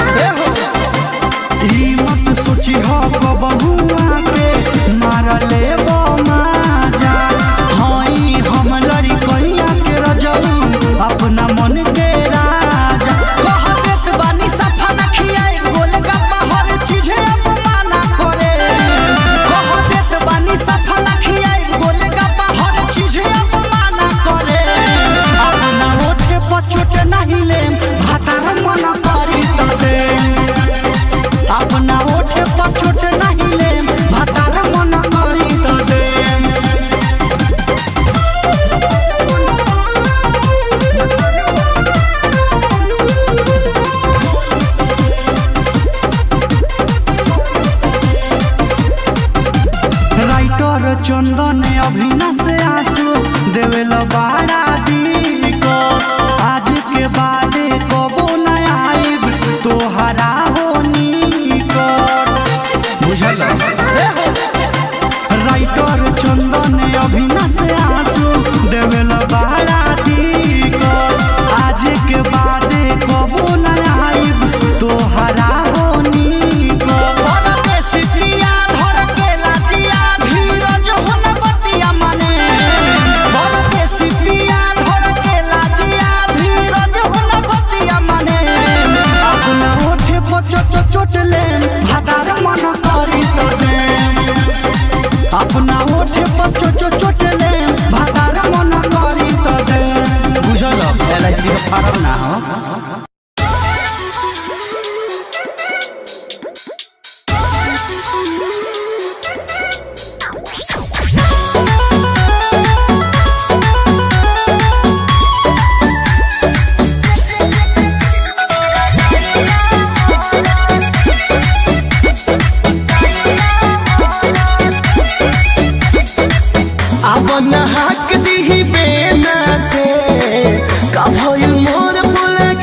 [SPEAKER 5] ई मत सोची हो कबहू आके मारले माजा हई हम लड़ी कैया के रजऊ अपना मन के राजा कह देत बानी सफा न खियाई गोलगप्पा हर चीजे अपमाना करे कह देत बानी सफा न खियाई गोलगप्पा हर चीजे अपमाना करे अपना ओठे पर चोट नहीं लेम भातार मन करी त देम अपना ओठे पर चोट नहीं लेम भातार मन करी त देम राइटर चंदन अभिना से आंसू देवेल बाड़ा दिन को आज के बाद कबो न आइब तोहरा हो निकट बुझल राइटर चंदन अभिना से आंसू देवेल बाड़ा दिन को आज के बाद कबो न आइब तोहरा हो निकट परदेसी प्रिया धर के लाजिया धीरज हुन बतिया मने परदेसी प्रिया धर के लाजिया धीरज हुन बतिया मने अपना ओठे पर चोट चोट लेम भादार मन करी तो देम अपना ओठे पर चोट चोट लेम भादार मन करी तो देम बुझल एल आई सी का फार्म ना हो
[SPEAKER 2] अब नहाक दीही बेना से का भइल मोर फुल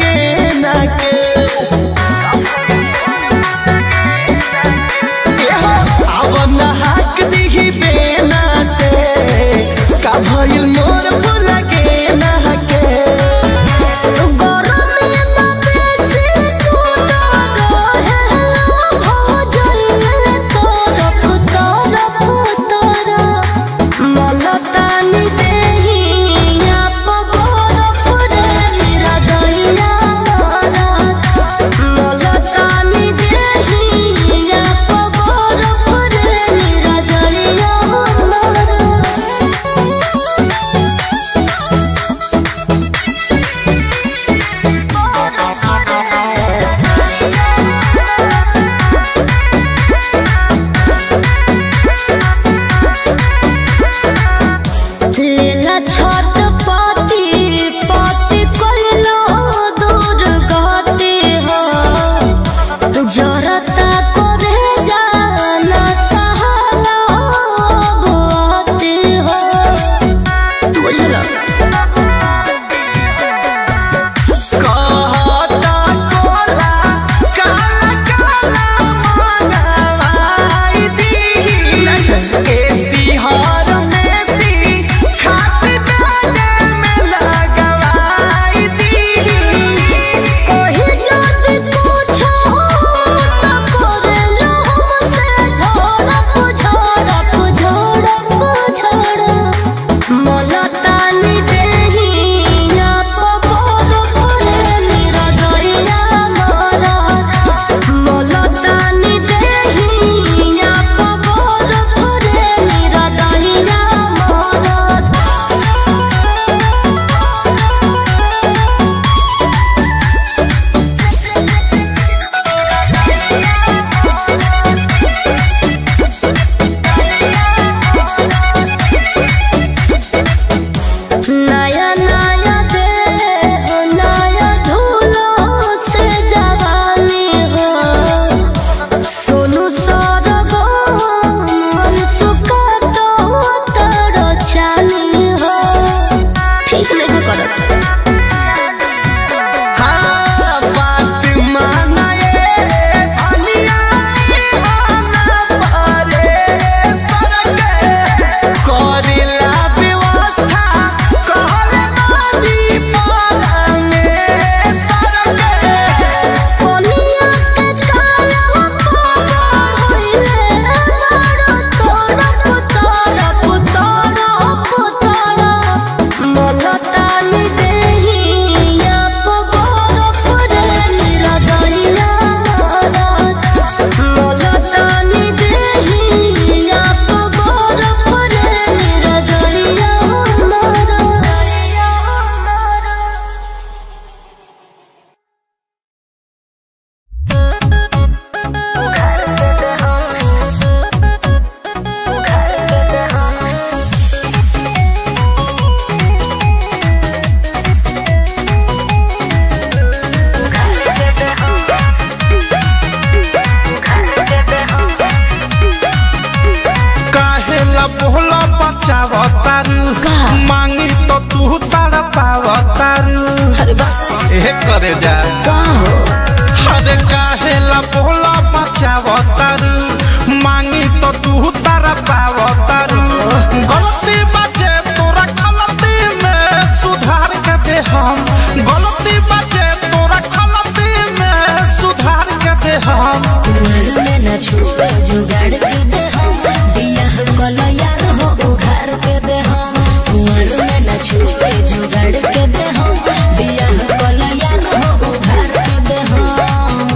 [SPEAKER 8] हे करे जा
[SPEAKER 1] का हो
[SPEAKER 8] अरे काहे ला बोला बचावतारू मांगी तो तू तारा पावतारू गलती बाजे तोरा गलती में सुधार के दे हम गलती बाजे तोरा गलती में सुधार के दे हम
[SPEAKER 1] कुंवर में न छुपे जुगाड़ के दे हम बियाह कल यार हो उघार के दे हम कुंवर में न छुपे जुगाड़ के दे हम बियाह कल यार हो उघार के दे हम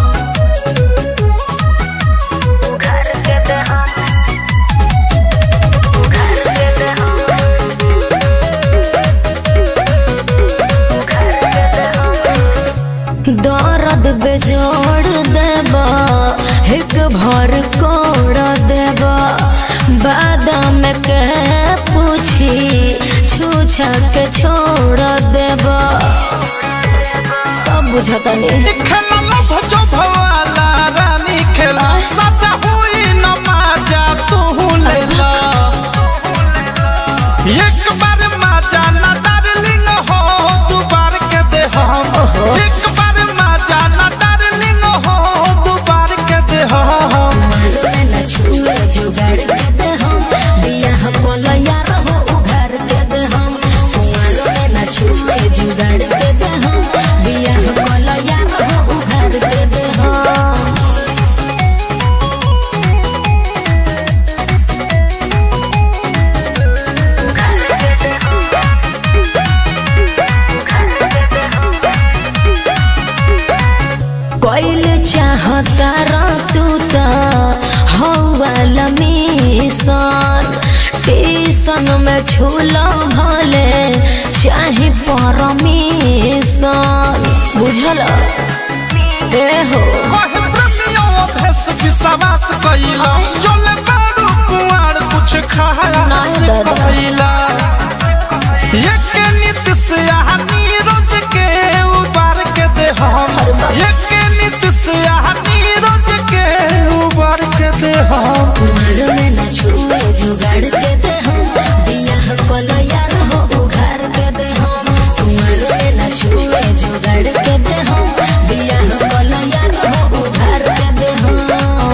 [SPEAKER 1] उघार के दे हम उघार के दे हम उघार के दे हम दर्द बेजोड़ देबा एक भर कोड़ देबा बादाम के पूछी छूछा के छोड़ देबा सब बुझता नहीं
[SPEAKER 8] खेला लभ जो भवाला रानी खेला सजा हुई न माजा तू लेला एक बार माजा न डार्लिंग हो दू बार के दे हम एक बार माजा न डार्लिंग हो दू बार के दे हम
[SPEAKER 1] न छुए जुगाड़ के दे हम बियाह कोल यार हो उघार के दे हम कुंवर में न छुए जुगाड़ के दे हम बियाह कोल यार हो उघार के दे हम कोइल चाहता रा तू त हौवाला मिशन टीसन में झूला भले चाहे परमिशन बुझल ए हो
[SPEAKER 8] कहे प्रेमियों भेष विश्वास कइला चले बारू कुआर कुछ खाया
[SPEAKER 1] नहीं
[SPEAKER 8] से
[SPEAKER 1] दादा।
[SPEAKER 8] कइला एक नित से नीरज के उबार के दे हम एक नित से नीरज के उबार के दे हम
[SPEAKER 1] कुमार में न छुए जुगाड़ के दे हम बियाह कल यार हो उघार के दे हम कुमार में न छुए जुगाड़ के दे हम बियाह कल यार हो उघार के दे हम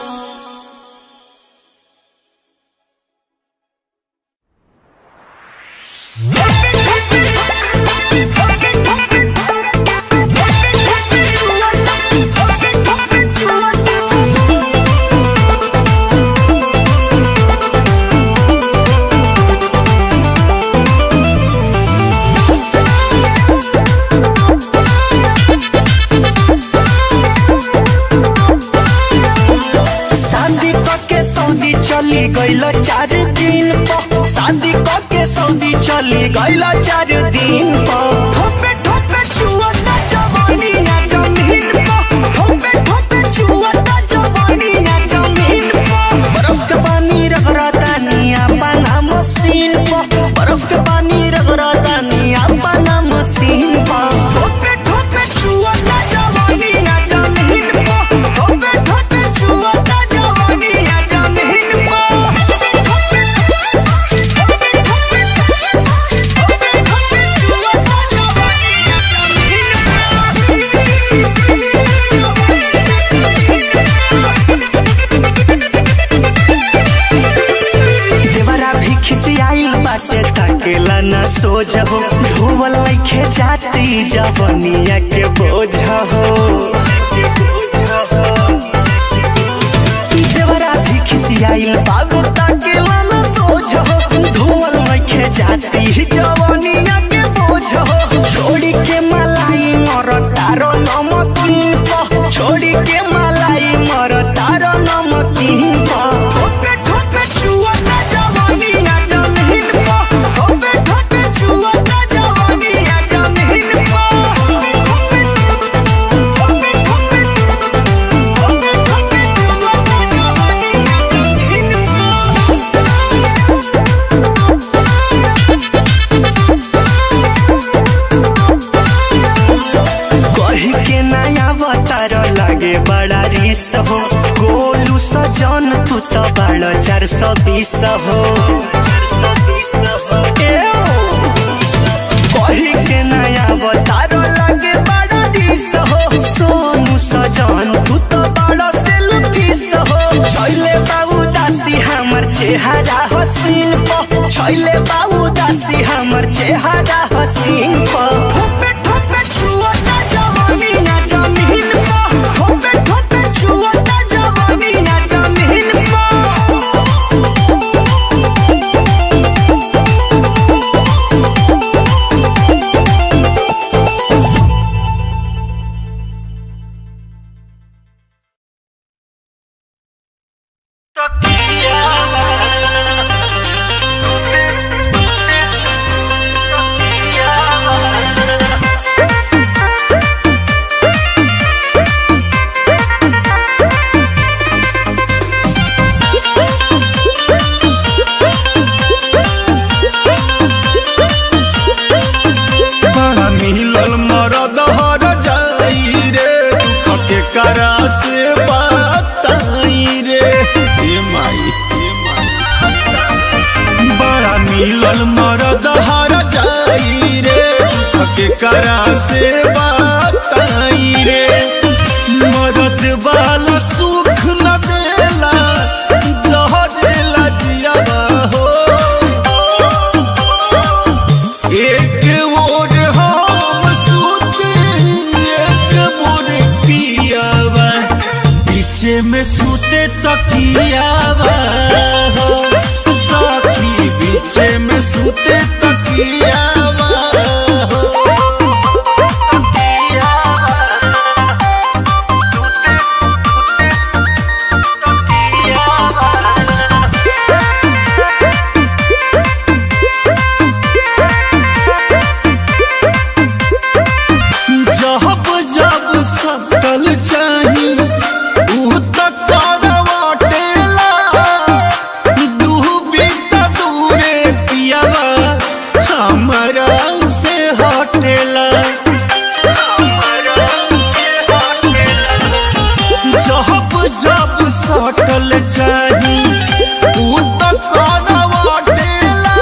[SPEAKER 5] शादी के सऊदी चली गईल चार दिन पर शादी के सऊदी चली गईल चार दिन पर ठोपे ठोपे चुअता जवानी ना जमीन पर ठोपे ठोपे चुअता जवानी ना जमीन पर बर्फ के पानी रगड़ता निया पाना मशीन पर बर्फ के पानी रगड़ता निया पाना मशीन पर ठोपे ठोपे चुअता जवानी ना जमीन पर ठोपे ठोपे चुअता जवानी ना जमीन देवरा भी खिसियाइल बाटे ताकेला ना सोझ हो धोवल लइखे जाती जवनिया के बोझ हो देवरा भी खिसियाइल बाबू ताकेला ना सोझ हो धोवल लइखे जाती जवनिया के बोझ हो छोड़ी के मलाई मर तारो नमकीन प छोड़ी के मलाई मर तारो नमकीन प ठोपे ठोपे चुअता जवानी ना जमीन प ठोपे ठोपे चुअता जवानी ना जमीन प ठोपे ठोपे ठोपे ठोपे ठोपे चुअता जवानी ना जमीन कही के नया अवतार लागे बड़ा रिस हो गोलू सजन तू तो बड़ा चार सौ बीस हो ए ओ। कही के नया अवतार लागे डिस हो सोनू सजन तू तो बड़ा सेल्फिश हो छैले बाबू दासी हमर चेहरा हसीन प छैले बाबू दासी हमर चेहरा हसीन प ठोपे ठोपे छुअता जवानी ना जमीन प ठोपे ठोपे छुअता जवानी ना जमीन प
[SPEAKER 2] बड़ा मिलल मरद हर जाई रे दुख के करा से बताई रे ए माई ए माई बड़ा मिलल मरद हर जाई रे दुख के करा से बताई रे मरद वाला सुख न देला जहरेला जियावा हो एक मोर हम सूते एक मोर पियावा पीछे में सूते तकियावा हो साखी पीछे में सूते तकियावा हो जब जब सकल चाही ऊ त करवाटेला डूबी त दूरे पियावा हमरा से हटेला जब जब सटल चाही ऊ त करवाटेला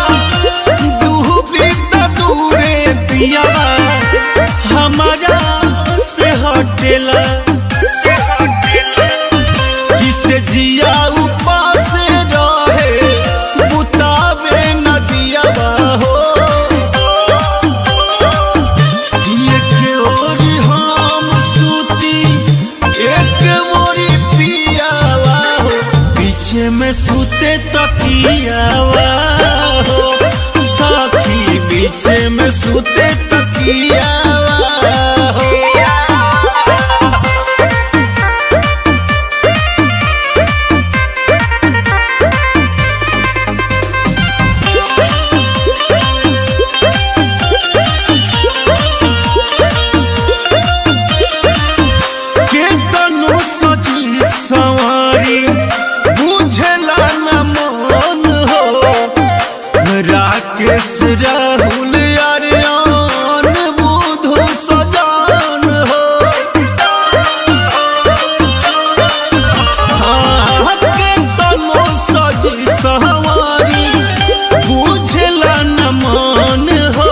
[SPEAKER 2] डूबी त दूरे पियावा हमारा से हटेला किसे जिया उपास रहे बुतावे नदिया हो एक ओर हम सूती एक मोरी पियावा हो पीछे में सूते तकियावा हो साखी पीछे में सूते तकियावा हो केतनो सजी सवारी बुझला न मन हो राकेश राहुल अरियान बुधु सजान हो हाँ, केतनो सजी सवारी बुझला न मन हो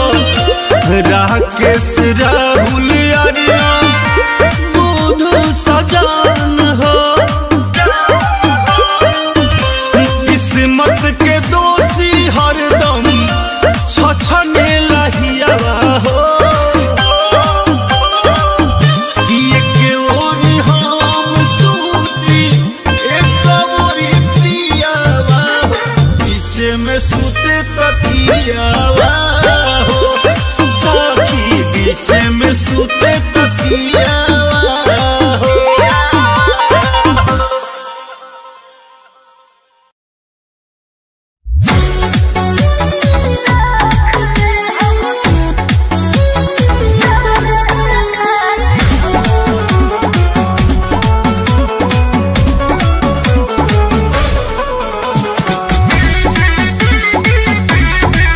[SPEAKER 2] राकेश राहुल अरियान बुधु सजान हो किस्मत के दोषी हरदम छछने लहियावा हो कि एक ओर हम सूती एक ओरी पियावा हो पीछे में सूते तकियावा हो साखी पीछे में सूते तकियावा हो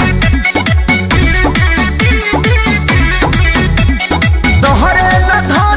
[SPEAKER 5] तोहरे ला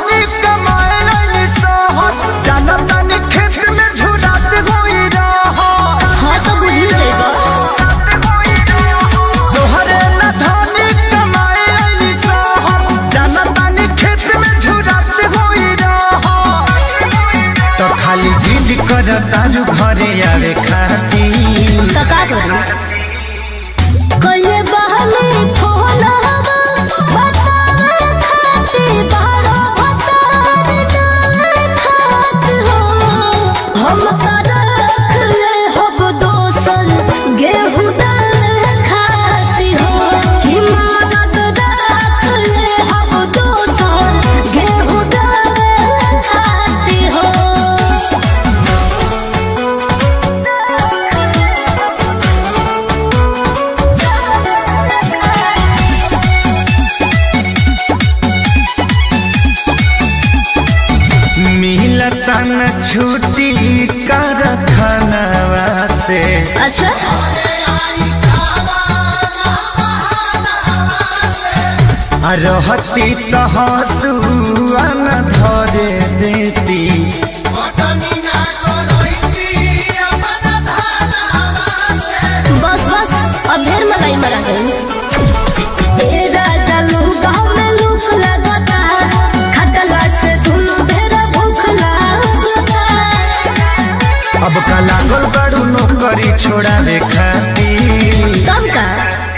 [SPEAKER 5] जिद कर तारू घरे आवे खाती
[SPEAKER 4] तो का करूं कइले बहने फोन हवा बतावे खाती बारो बतावे ना खात हो हम का रख ले हब दोसन गेहूं दाल खाती हो कि मदद रख ले हब दोसन गेहूं दाल खाती हो
[SPEAKER 5] मिलता न छुट्टी कर खानवा से
[SPEAKER 4] अच्छा
[SPEAKER 5] आ रहती तो हंसुआ न धरे देती
[SPEAKER 4] बस बस अब ढेर मलाई मरा गई ए राजा लूका में लूक लगता खटला से धुनु ढेर भूख लगता
[SPEAKER 5] अब का लागल बड़ू नौकरी छोड़ावे खाती
[SPEAKER 4] तब का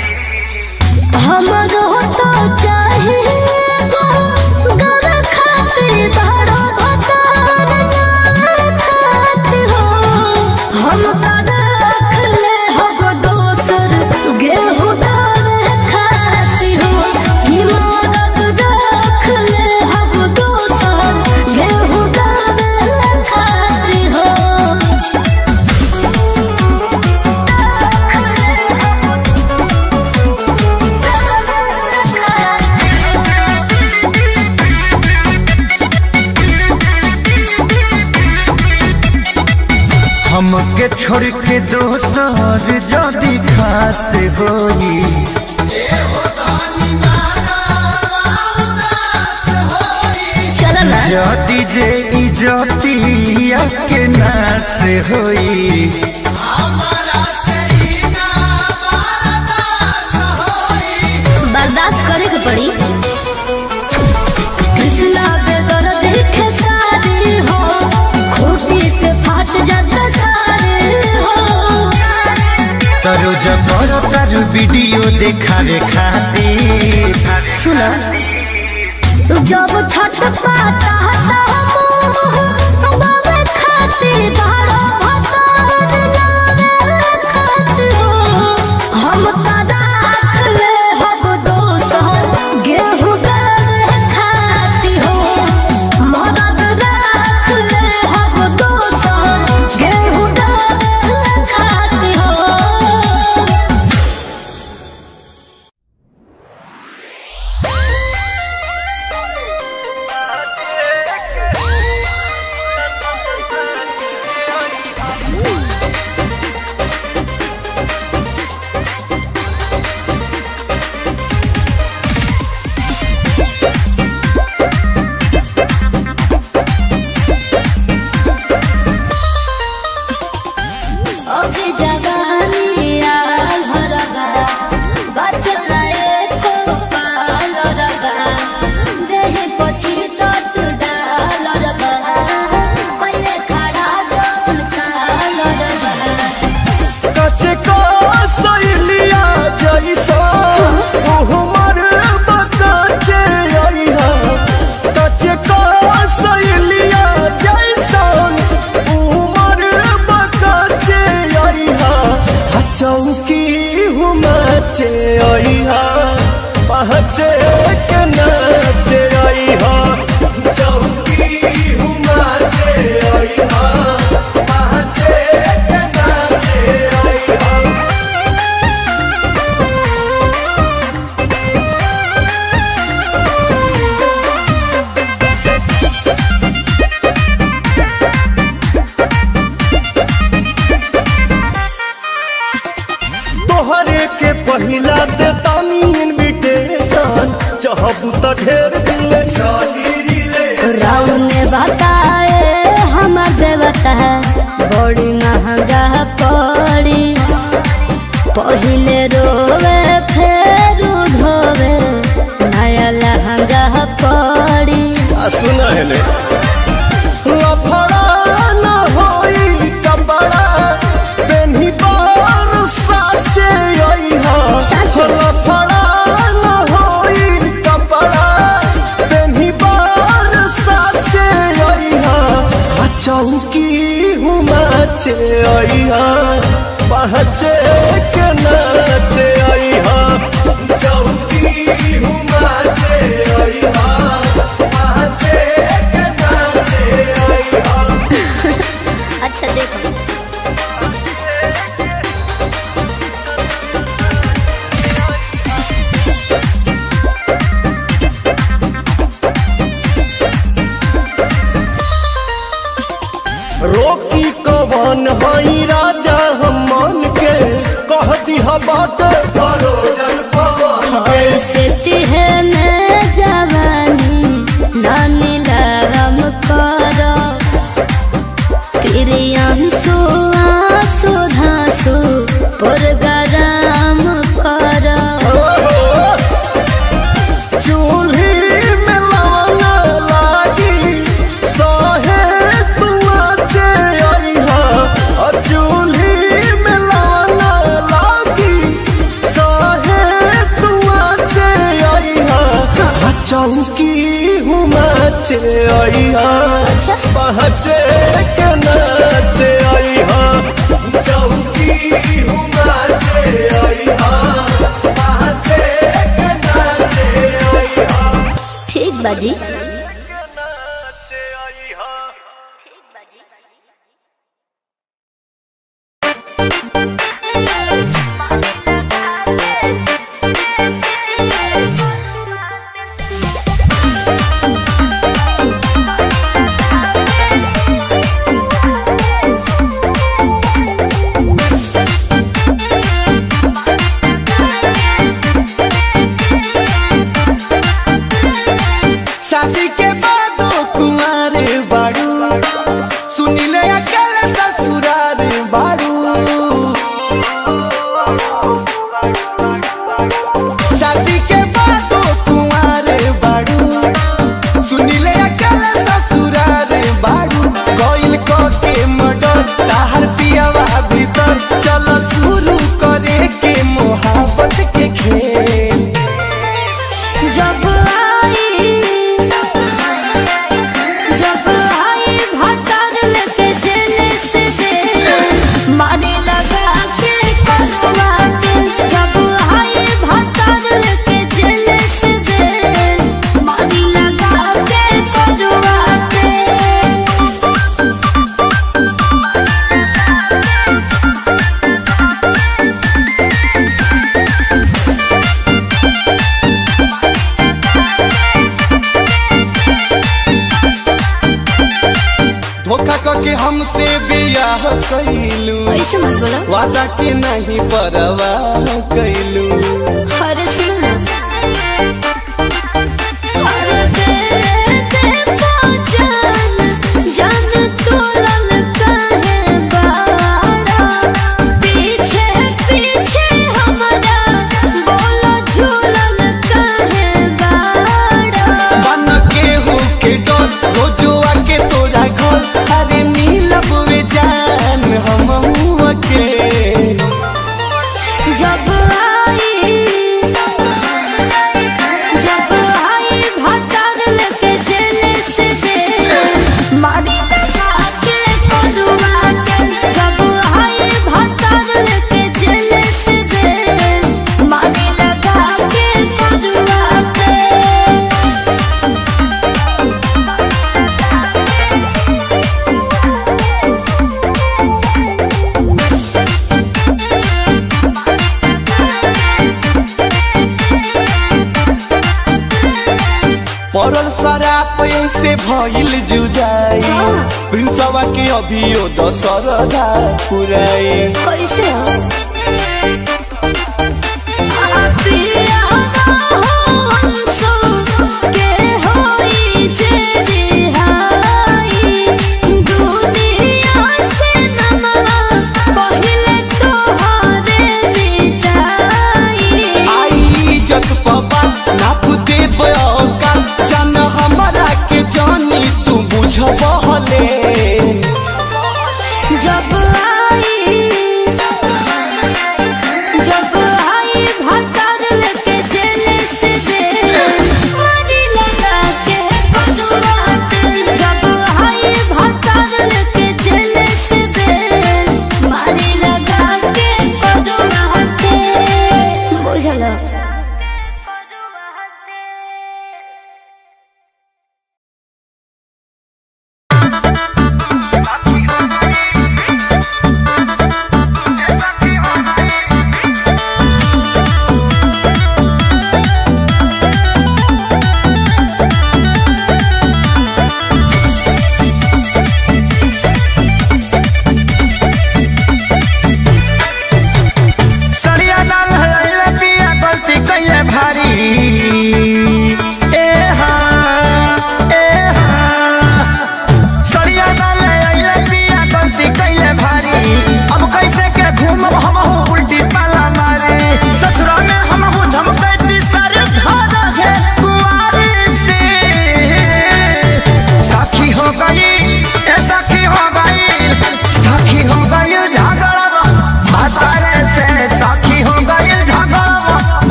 [SPEAKER 4] हमरो तो चाहिए गो गर खातिर बड़ो भतार खात हो हम का रख ले हब दोसर गेहूं डाल खाती हो कि मदद रख ले हब दोसर गेहूं डाल खाती हो
[SPEAKER 5] हमके छोड़ के दोसर जदी खास होई
[SPEAKER 4] चल ना
[SPEAKER 5] जदी जे इजतिया के नास होई
[SPEAKER 4] बर्दाश्त करे के पड़ी कृष्णा बेदर देखे सारी हो खूटी से फाट जाता सारे हो
[SPEAKER 5] तरो जबर तारू वीडियो देखावे खातिर
[SPEAKER 4] सुना जब छठ पाता हता मोह बाबे खाती बारो भतार नावे खात हो हम का राख ले हब दोसर गेहूं डाल खाती हो मदद राख ले हब दोसर गेहूं डाल खाती हो ओके जवानी आल हरगा बचला एको पाल रगा देह पछी तट डाल रगा पहिले खड़ा जौन काल रगा
[SPEAKER 2] कचे को सैलिया जैसा उहमर बताचे आइहा कचे को सैलिया जैसा उहमर बताचे आइहा आ चौकी हुमाचे आइहा पहचे के नाचे आइहा चौकी हुमाचे आइहा पहचे के नाचे आइहा तोहरे के पहिला दे तानी इनविटेशन चाहबू त ढेर दिल चाही
[SPEAKER 4] राम ने बताए हमर देवता बड़ी महंगा पड़ी पहिले रोवे फेर धोवे नया लहंगा पड़ी
[SPEAKER 2] सुना है ले लफड़ा न नाचे अइहा पहचे के नाचे अइहा चौकी हुमाचे अइहा पहचे के नाचे अइहा
[SPEAKER 4] अच्छा देखो
[SPEAKER 2] रोकी कवन हई राजा हम मन के कह दिहा बाटे परोजन पवन के
[SPEAKER 4] ऐसे तिहे में जवानी नानी लगम करो प्रियांशु आंसू धांसू पुरगराम करो
[SPEAKER 2] चूल्ही में लवंगा लागी सहे तुआचे अइहा अ चूल्ही में लवंगा लागी सहे तुआचे अइहा अ चौकी हुमाचे अइहा
[SPEAKER 4] अच्छा।
[SPEAKER 2] पहचे के नाचे अइहा चौकी हुमाचे अइहा पहचे के नाचे अइहा
[SPEAKER 4] ठीक बाजी
[SPEAKER 5] शादी के बाद कुंवारे बाड़ू सुनिले अकल ससुरार बाड़ू शादी के बाद कुंवारे बाड़ू सुनिले अकल ससुरार बाड़ू कोइल को के मडर ताहर पियावा भीतर चलो शुरू करे के मोहब्बत के खेल
[SPEAKER 4] जब आई जब आई भतर लेके जेल से दे मारे लगा के करवा के जब आई भतर लेके जेल से दे मारे लगा के करवा के
[SPEAKER 5] धोखा करके हमसे बियाह कैलू
[SPEAKER 4] ऐसे मत बोलो
[SPEAKER 5] वादा के नहीं परवाह कैलू
[SPEAKER 4] हर सुना हर दे दे पहचान जान तोलन काहे बाड़ा पीछे पीछे हमारा बोलो झूलन काहे बाड़ा
[SPEAKER 5] बन के हो के डर रोजुआ के तोरा घर अरे मिलब वे जान हम के
[SPEAKER 4] जब आई जब आई भतर लेके जेल से दे मारी लगा के करुआ के जब आई भतर लेके जेल से दे मारी लगा के करुआ के
[SPEAKER 5] पड़ल शराब से भइल जुदाई प्रिंसवा के अभियो दशरदा पुराई
[SPEAKER 4] कैसे हो पिया हो अंसु के होई जे रिहाई दुनिया से नमवा पहिले तोहरे मिटाई
[SPEAKER 5] आई इज्जत पबा नाप दे बयोका जान हमारा के जानी तू बुझबहले
[SPEAKER 4] जब आई जब आई भतर लेके जेल से दे मारी लगा के कटुआ के जब आई भतर लेके जेल से दे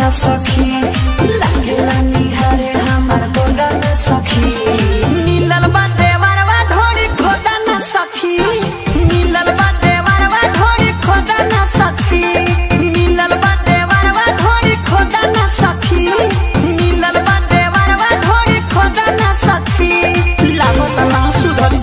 [SPEAKER 5] न सखी लागेला निहारे हमार गोदा न सखी मिलल बा देवरवा ढोरी खोदा न सखी मिलल बा देवरवा ढोरी खोदा न सखी मिलल बा देवरवा ढोरी खोदा न सखी मिलल बा देवरवा ढोरी खोदा न सखी लागत ना सुधरी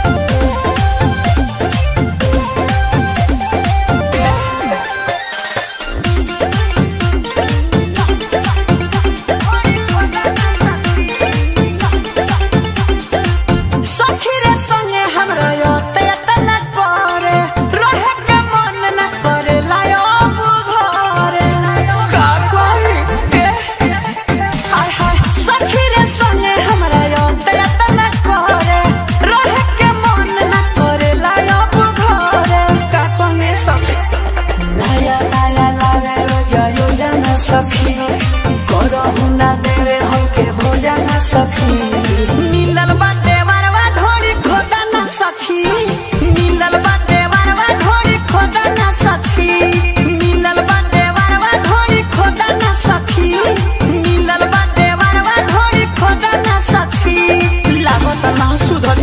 [SPEAKER 5] सखी रे संगे हमरा योते तना करे रहे के मन न करे लायो बुघरे का कोई ए हाय हाय सखी रे संगे हमरा योते तना करे रहे के मन न करे लायो बुघरे का कोई सखी लाया लाया लावे रोजा योजना सखी करहु ना देवे हमके भोजन सखी मिलल बाटे वरवा ढोरी खोदा ना सखी मिलल बाटे वरवा ढोरी खोदा ना सखी मिलल बाटे वरवा ढोरी खोदा ना सखी मिलल बाटे वरवा ढोरी खोदा ना सखी लागत ना सुधरी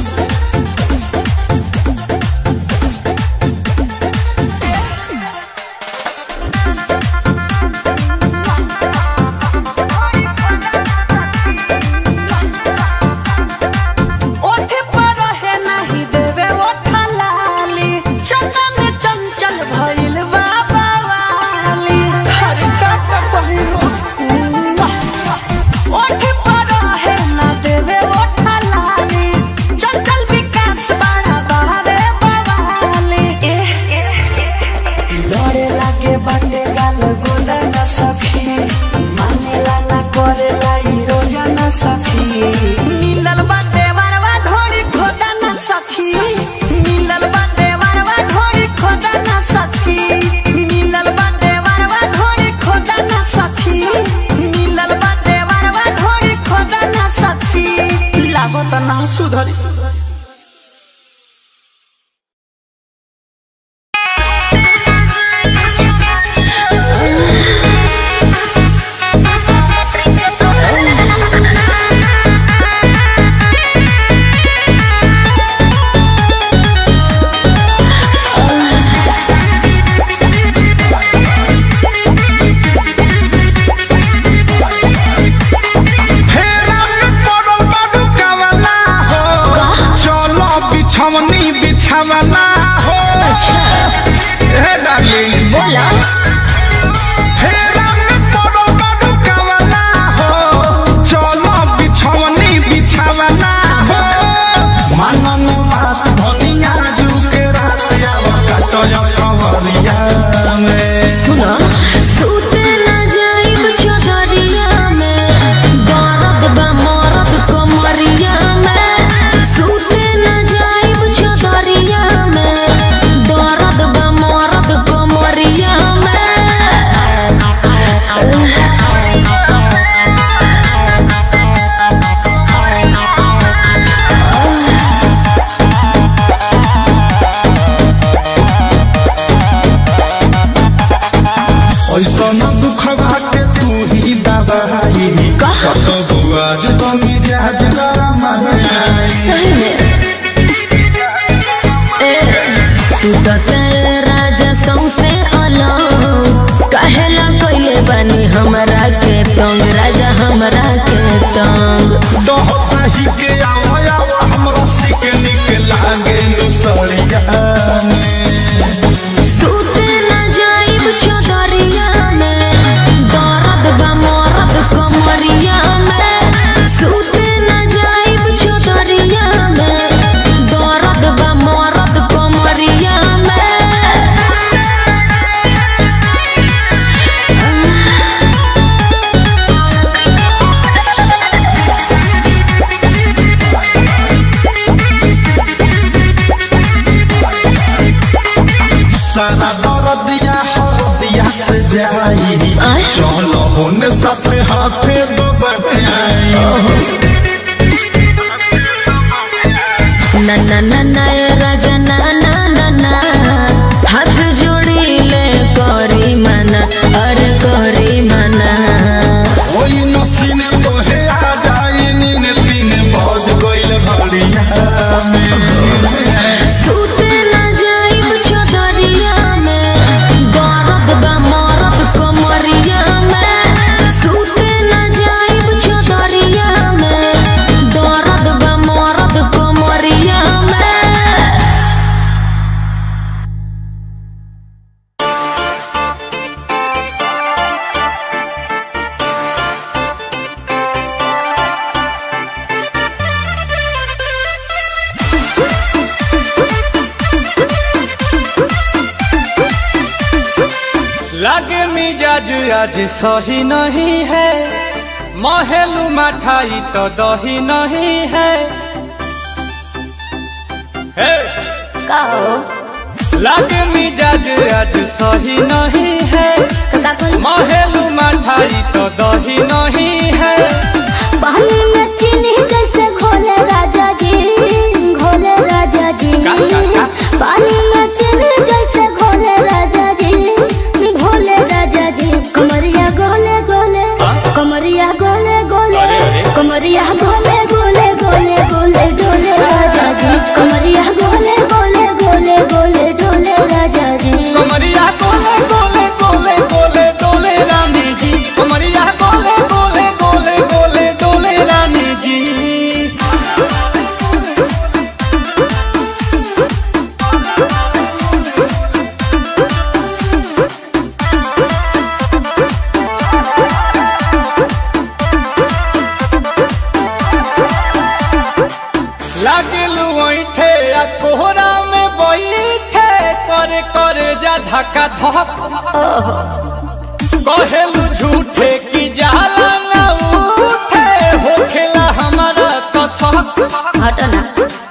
[SPEAKER 5] ओठे पर है नहीं देवे ओठा लाली चंचल चंचल भइल बाबा वाली हर का का पहिरो ओठे पर है ना देवे ओठा लाली चंचल विकास बड़ा बहावे बवाली लड़े लागे बाटे गाल गोदा न सखी मानेला ना करेला ई रोजा न सखी मिलल बाटे वरवा ढोरी खोदा न सखी मिलल बाटे वरवा ढोरी खोदा न सखी मिलल बाटे वरवा ढोरी खोदा न सखी मिलल बाटे वरवा ढोरी खोदा न सखी लागत ना सुधरी
[SPEAKER 8] फेरा में पड़ल बाडू कवला हो चलो बिछवनी बिछवला हो हे डार्लिंग
[SPEAKER 1] बोला
[SPEAKER 8] फेरा में पड़ल बाडू कवला हो चलो बिछवनी बिछवला हो मनन बात धनिया जुके रात आवा कटय कवरिया में
[SPEAKER 1] सुनो सूते न जाइब चौधरिया में दर्द बा मरद कमरिया में सूते न जाइब चौधरिया में दर्द बा मरद कमरिया में
[SPEAKER 8] ऐसा न दुख के तू ही दबाई सत बुआज तो मिजाज गरम है।
[SPEAKER 1] सही में ए तू तो तेरे राजा सौसे अलग कहेला कइले बानी हमरा के तंग राजा हमरा के तंग
[SPEAKER 8] डहता ही के आवा आवा हमरा सिक निक लागे लुसड़िया में
[SPEAKER 1] सूते न जाइब चौधरिया में दर्द बा मरद कमरिया में सूते न जाइब चौधरिया में दर्द बा मरद कमरिया में
[SPEAKER 8] सारा दर्दिया हरदिया से जाई
[SPEAKER 1] आय।
[SPEAKER 8] चलो होने साथे हाथे बबई
[SPEAKER 1] ना ना ना ना ए राजा ना ना ना ना हाथ जोड़ी ले करी मना अरे करी मना
[SPEAKER 8] लागे मिजाज आज सही नहीं है महलू मठाई तो दही नहीं है हे!
[SPEAKER 4] का हो
[SPEAKER 8] लागे मिजाज आज सही नहीं है
[SPEAKER 4] तो का कोई
[SPEAKER 8] महलू मठाई तो दही नहीं है
[SPEAKER 4] पानी में चीनी जैसे घोले राजा जी घोले राजा जी
[SPEAKER 8] का, का, का?
[SPEAKER 4] पानी में चीनी जैसे घोले राजा जी घोले राजा जी कमरिया गोले गोले कमरिया गोले गोले
[SPEAKER 8] अरे, अरे।
[SPEAKER 4] कमरिया गोले गोले गोले गोले डोले राजा जी कमरिया गोले गोले गोले गोले डोले राजा जी
[SPEAKER 8] कमरिया गोले गोले गोले गोले डोले रानी जी कमरिया गोले गोले गोले गोले डोले रानी जी लागलू ऐठे आ कोहरा में बैठे करे करे जा धक्का धक कहेलू झूठे की जाला ना उठे होखेला हमारा कसक
[SPEAKER 4] हटो ना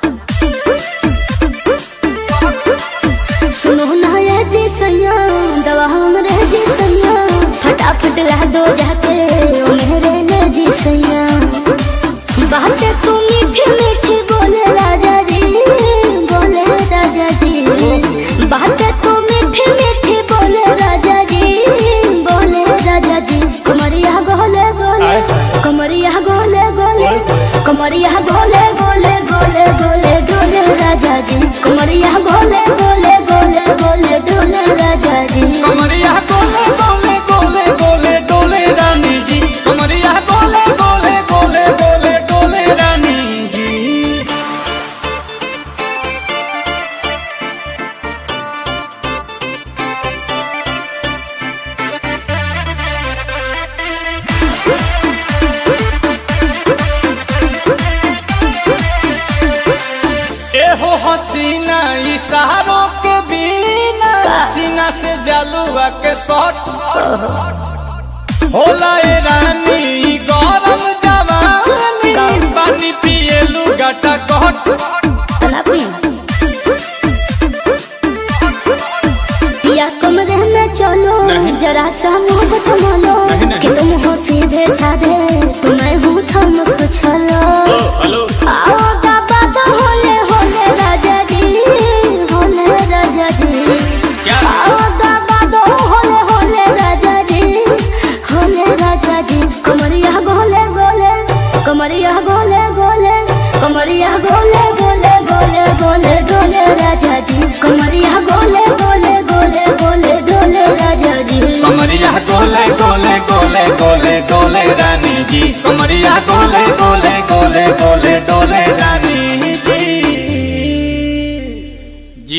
[SPEAKER 4] सुनो ना ये जी सैया दवा हमरे जी सैया फटाफट ला दो जाके ओ मेरे ले जी सैया बातें तू मीठी मीठी बोले राजा जी बोले राजा जी बातें तू मीठी मीठी बोले राजा जी बोले राजा जी कमरिया गोले गोले कमरिया गोले गोले कमरिया गोले गोले गोले गोले डोले राजा जी कमरिया गोले गोले गोले गोले डोले राजा जी
[SPEAKER 8] कमरिया गोले गोले गोले गोले डोले रानी जी कमरिया गोले गोले गोले गोले डोले रानी जी एहो हसीना इशारों के बिना सीना से जलुआ के शॉट होला ए रानी ई गरम जवानी पानी पिए लुगाटा कट
[SPEAKER 4] तलापी पिया कमरे में चलो जरा सा मोहब्बत मानो कि तुम हो सीधे साधे तुम्हें हूँ ठमक छलो आओ बाबा तो होले होले राजा जी होले राजा जी आओ बाबा तो होले होले राजा जी होले राजा जी कमरिया गोले गोले कमरिया गोले गोले कमरिया गोले गोले गोले गोले डोले राजा जी कमरिया गोले गोले गोले गोले डोले राजा जी
[SPEAKER 8] कमरिया गोले गोले गोले गोले डोले रानी जी कमरिया गोले गोले गोले गोले डोले रानी जी जी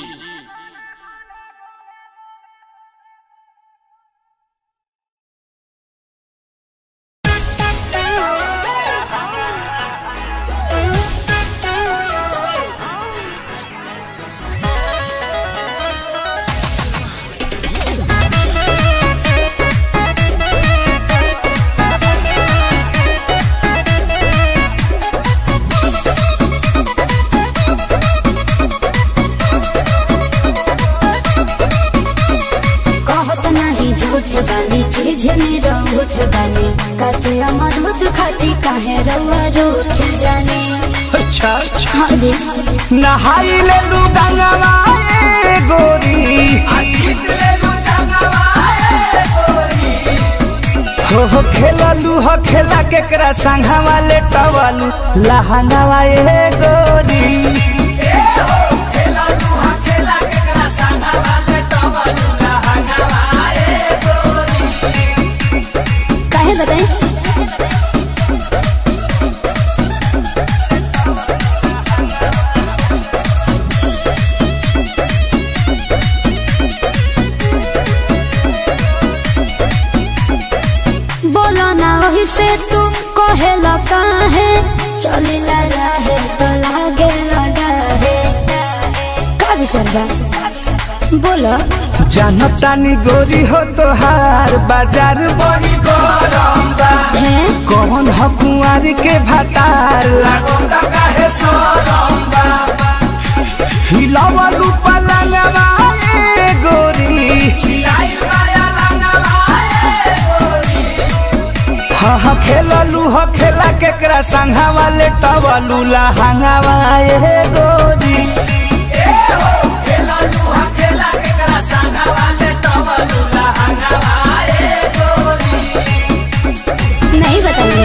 [SPEAKER 4] कहत नहीं झूठ बानी चीज निरूठ बानी कचे अमरूद खाती काहे रउआ रूठ जाने
[SPEAKER 5] अच्छा
[SPEAKER 4] हाँ जी
[SPEAKER 5] नहाई ले लू गंगवा ए गोरी हो हो खेललू हो खेला केकरा संघवा ले टवालू लहंगावा ए गोरी
[SPEAKER 4] काहे बताई बोलो ना वही से तू कहेला काहे चलिला रहे तो लागे लड़ा है का विचार बा बोलो
[SPEAKER 5] जानतानी गोरी हो तोहार बाजार बड़ी गरम बा
[SPEAKER 4] है
[SPEAKER 5] कौन ह कुंवारी के भातार लागोंदा काहे सरम बा हिलावलू पलंगवा ए गोरी हिलाइल माया लंगवा ए गोरी हा हा खेललू ह खेला केकरा संघा वाले टवलू लहंगावा ए गोरी
[SPEAKER 4] नहीं बताइए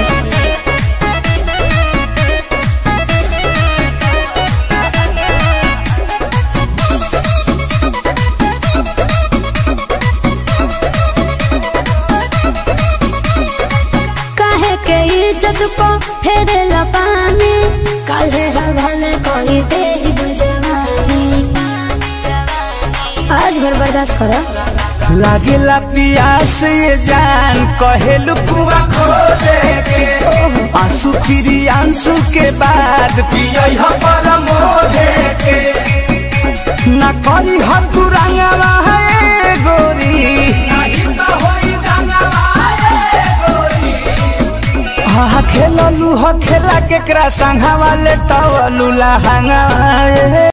[SPEAKER 4] काहे के इज्जत को फेरे पानी काहे हवाले कोई तेरी बुझवानी आज भर बर्दाश्त करो
[SPEAKER 5] लागेला पियास ये जान कहेलू कुआ खो दे के आंसू फिरी आंसू के बाद पियई ह पर मोहे के ना करी हर तू रंगवा है गोरी नहीं तो होई रंगवा है गोरी हा खेललू ह खेला केकरा संघा वाले टवलू लहंगा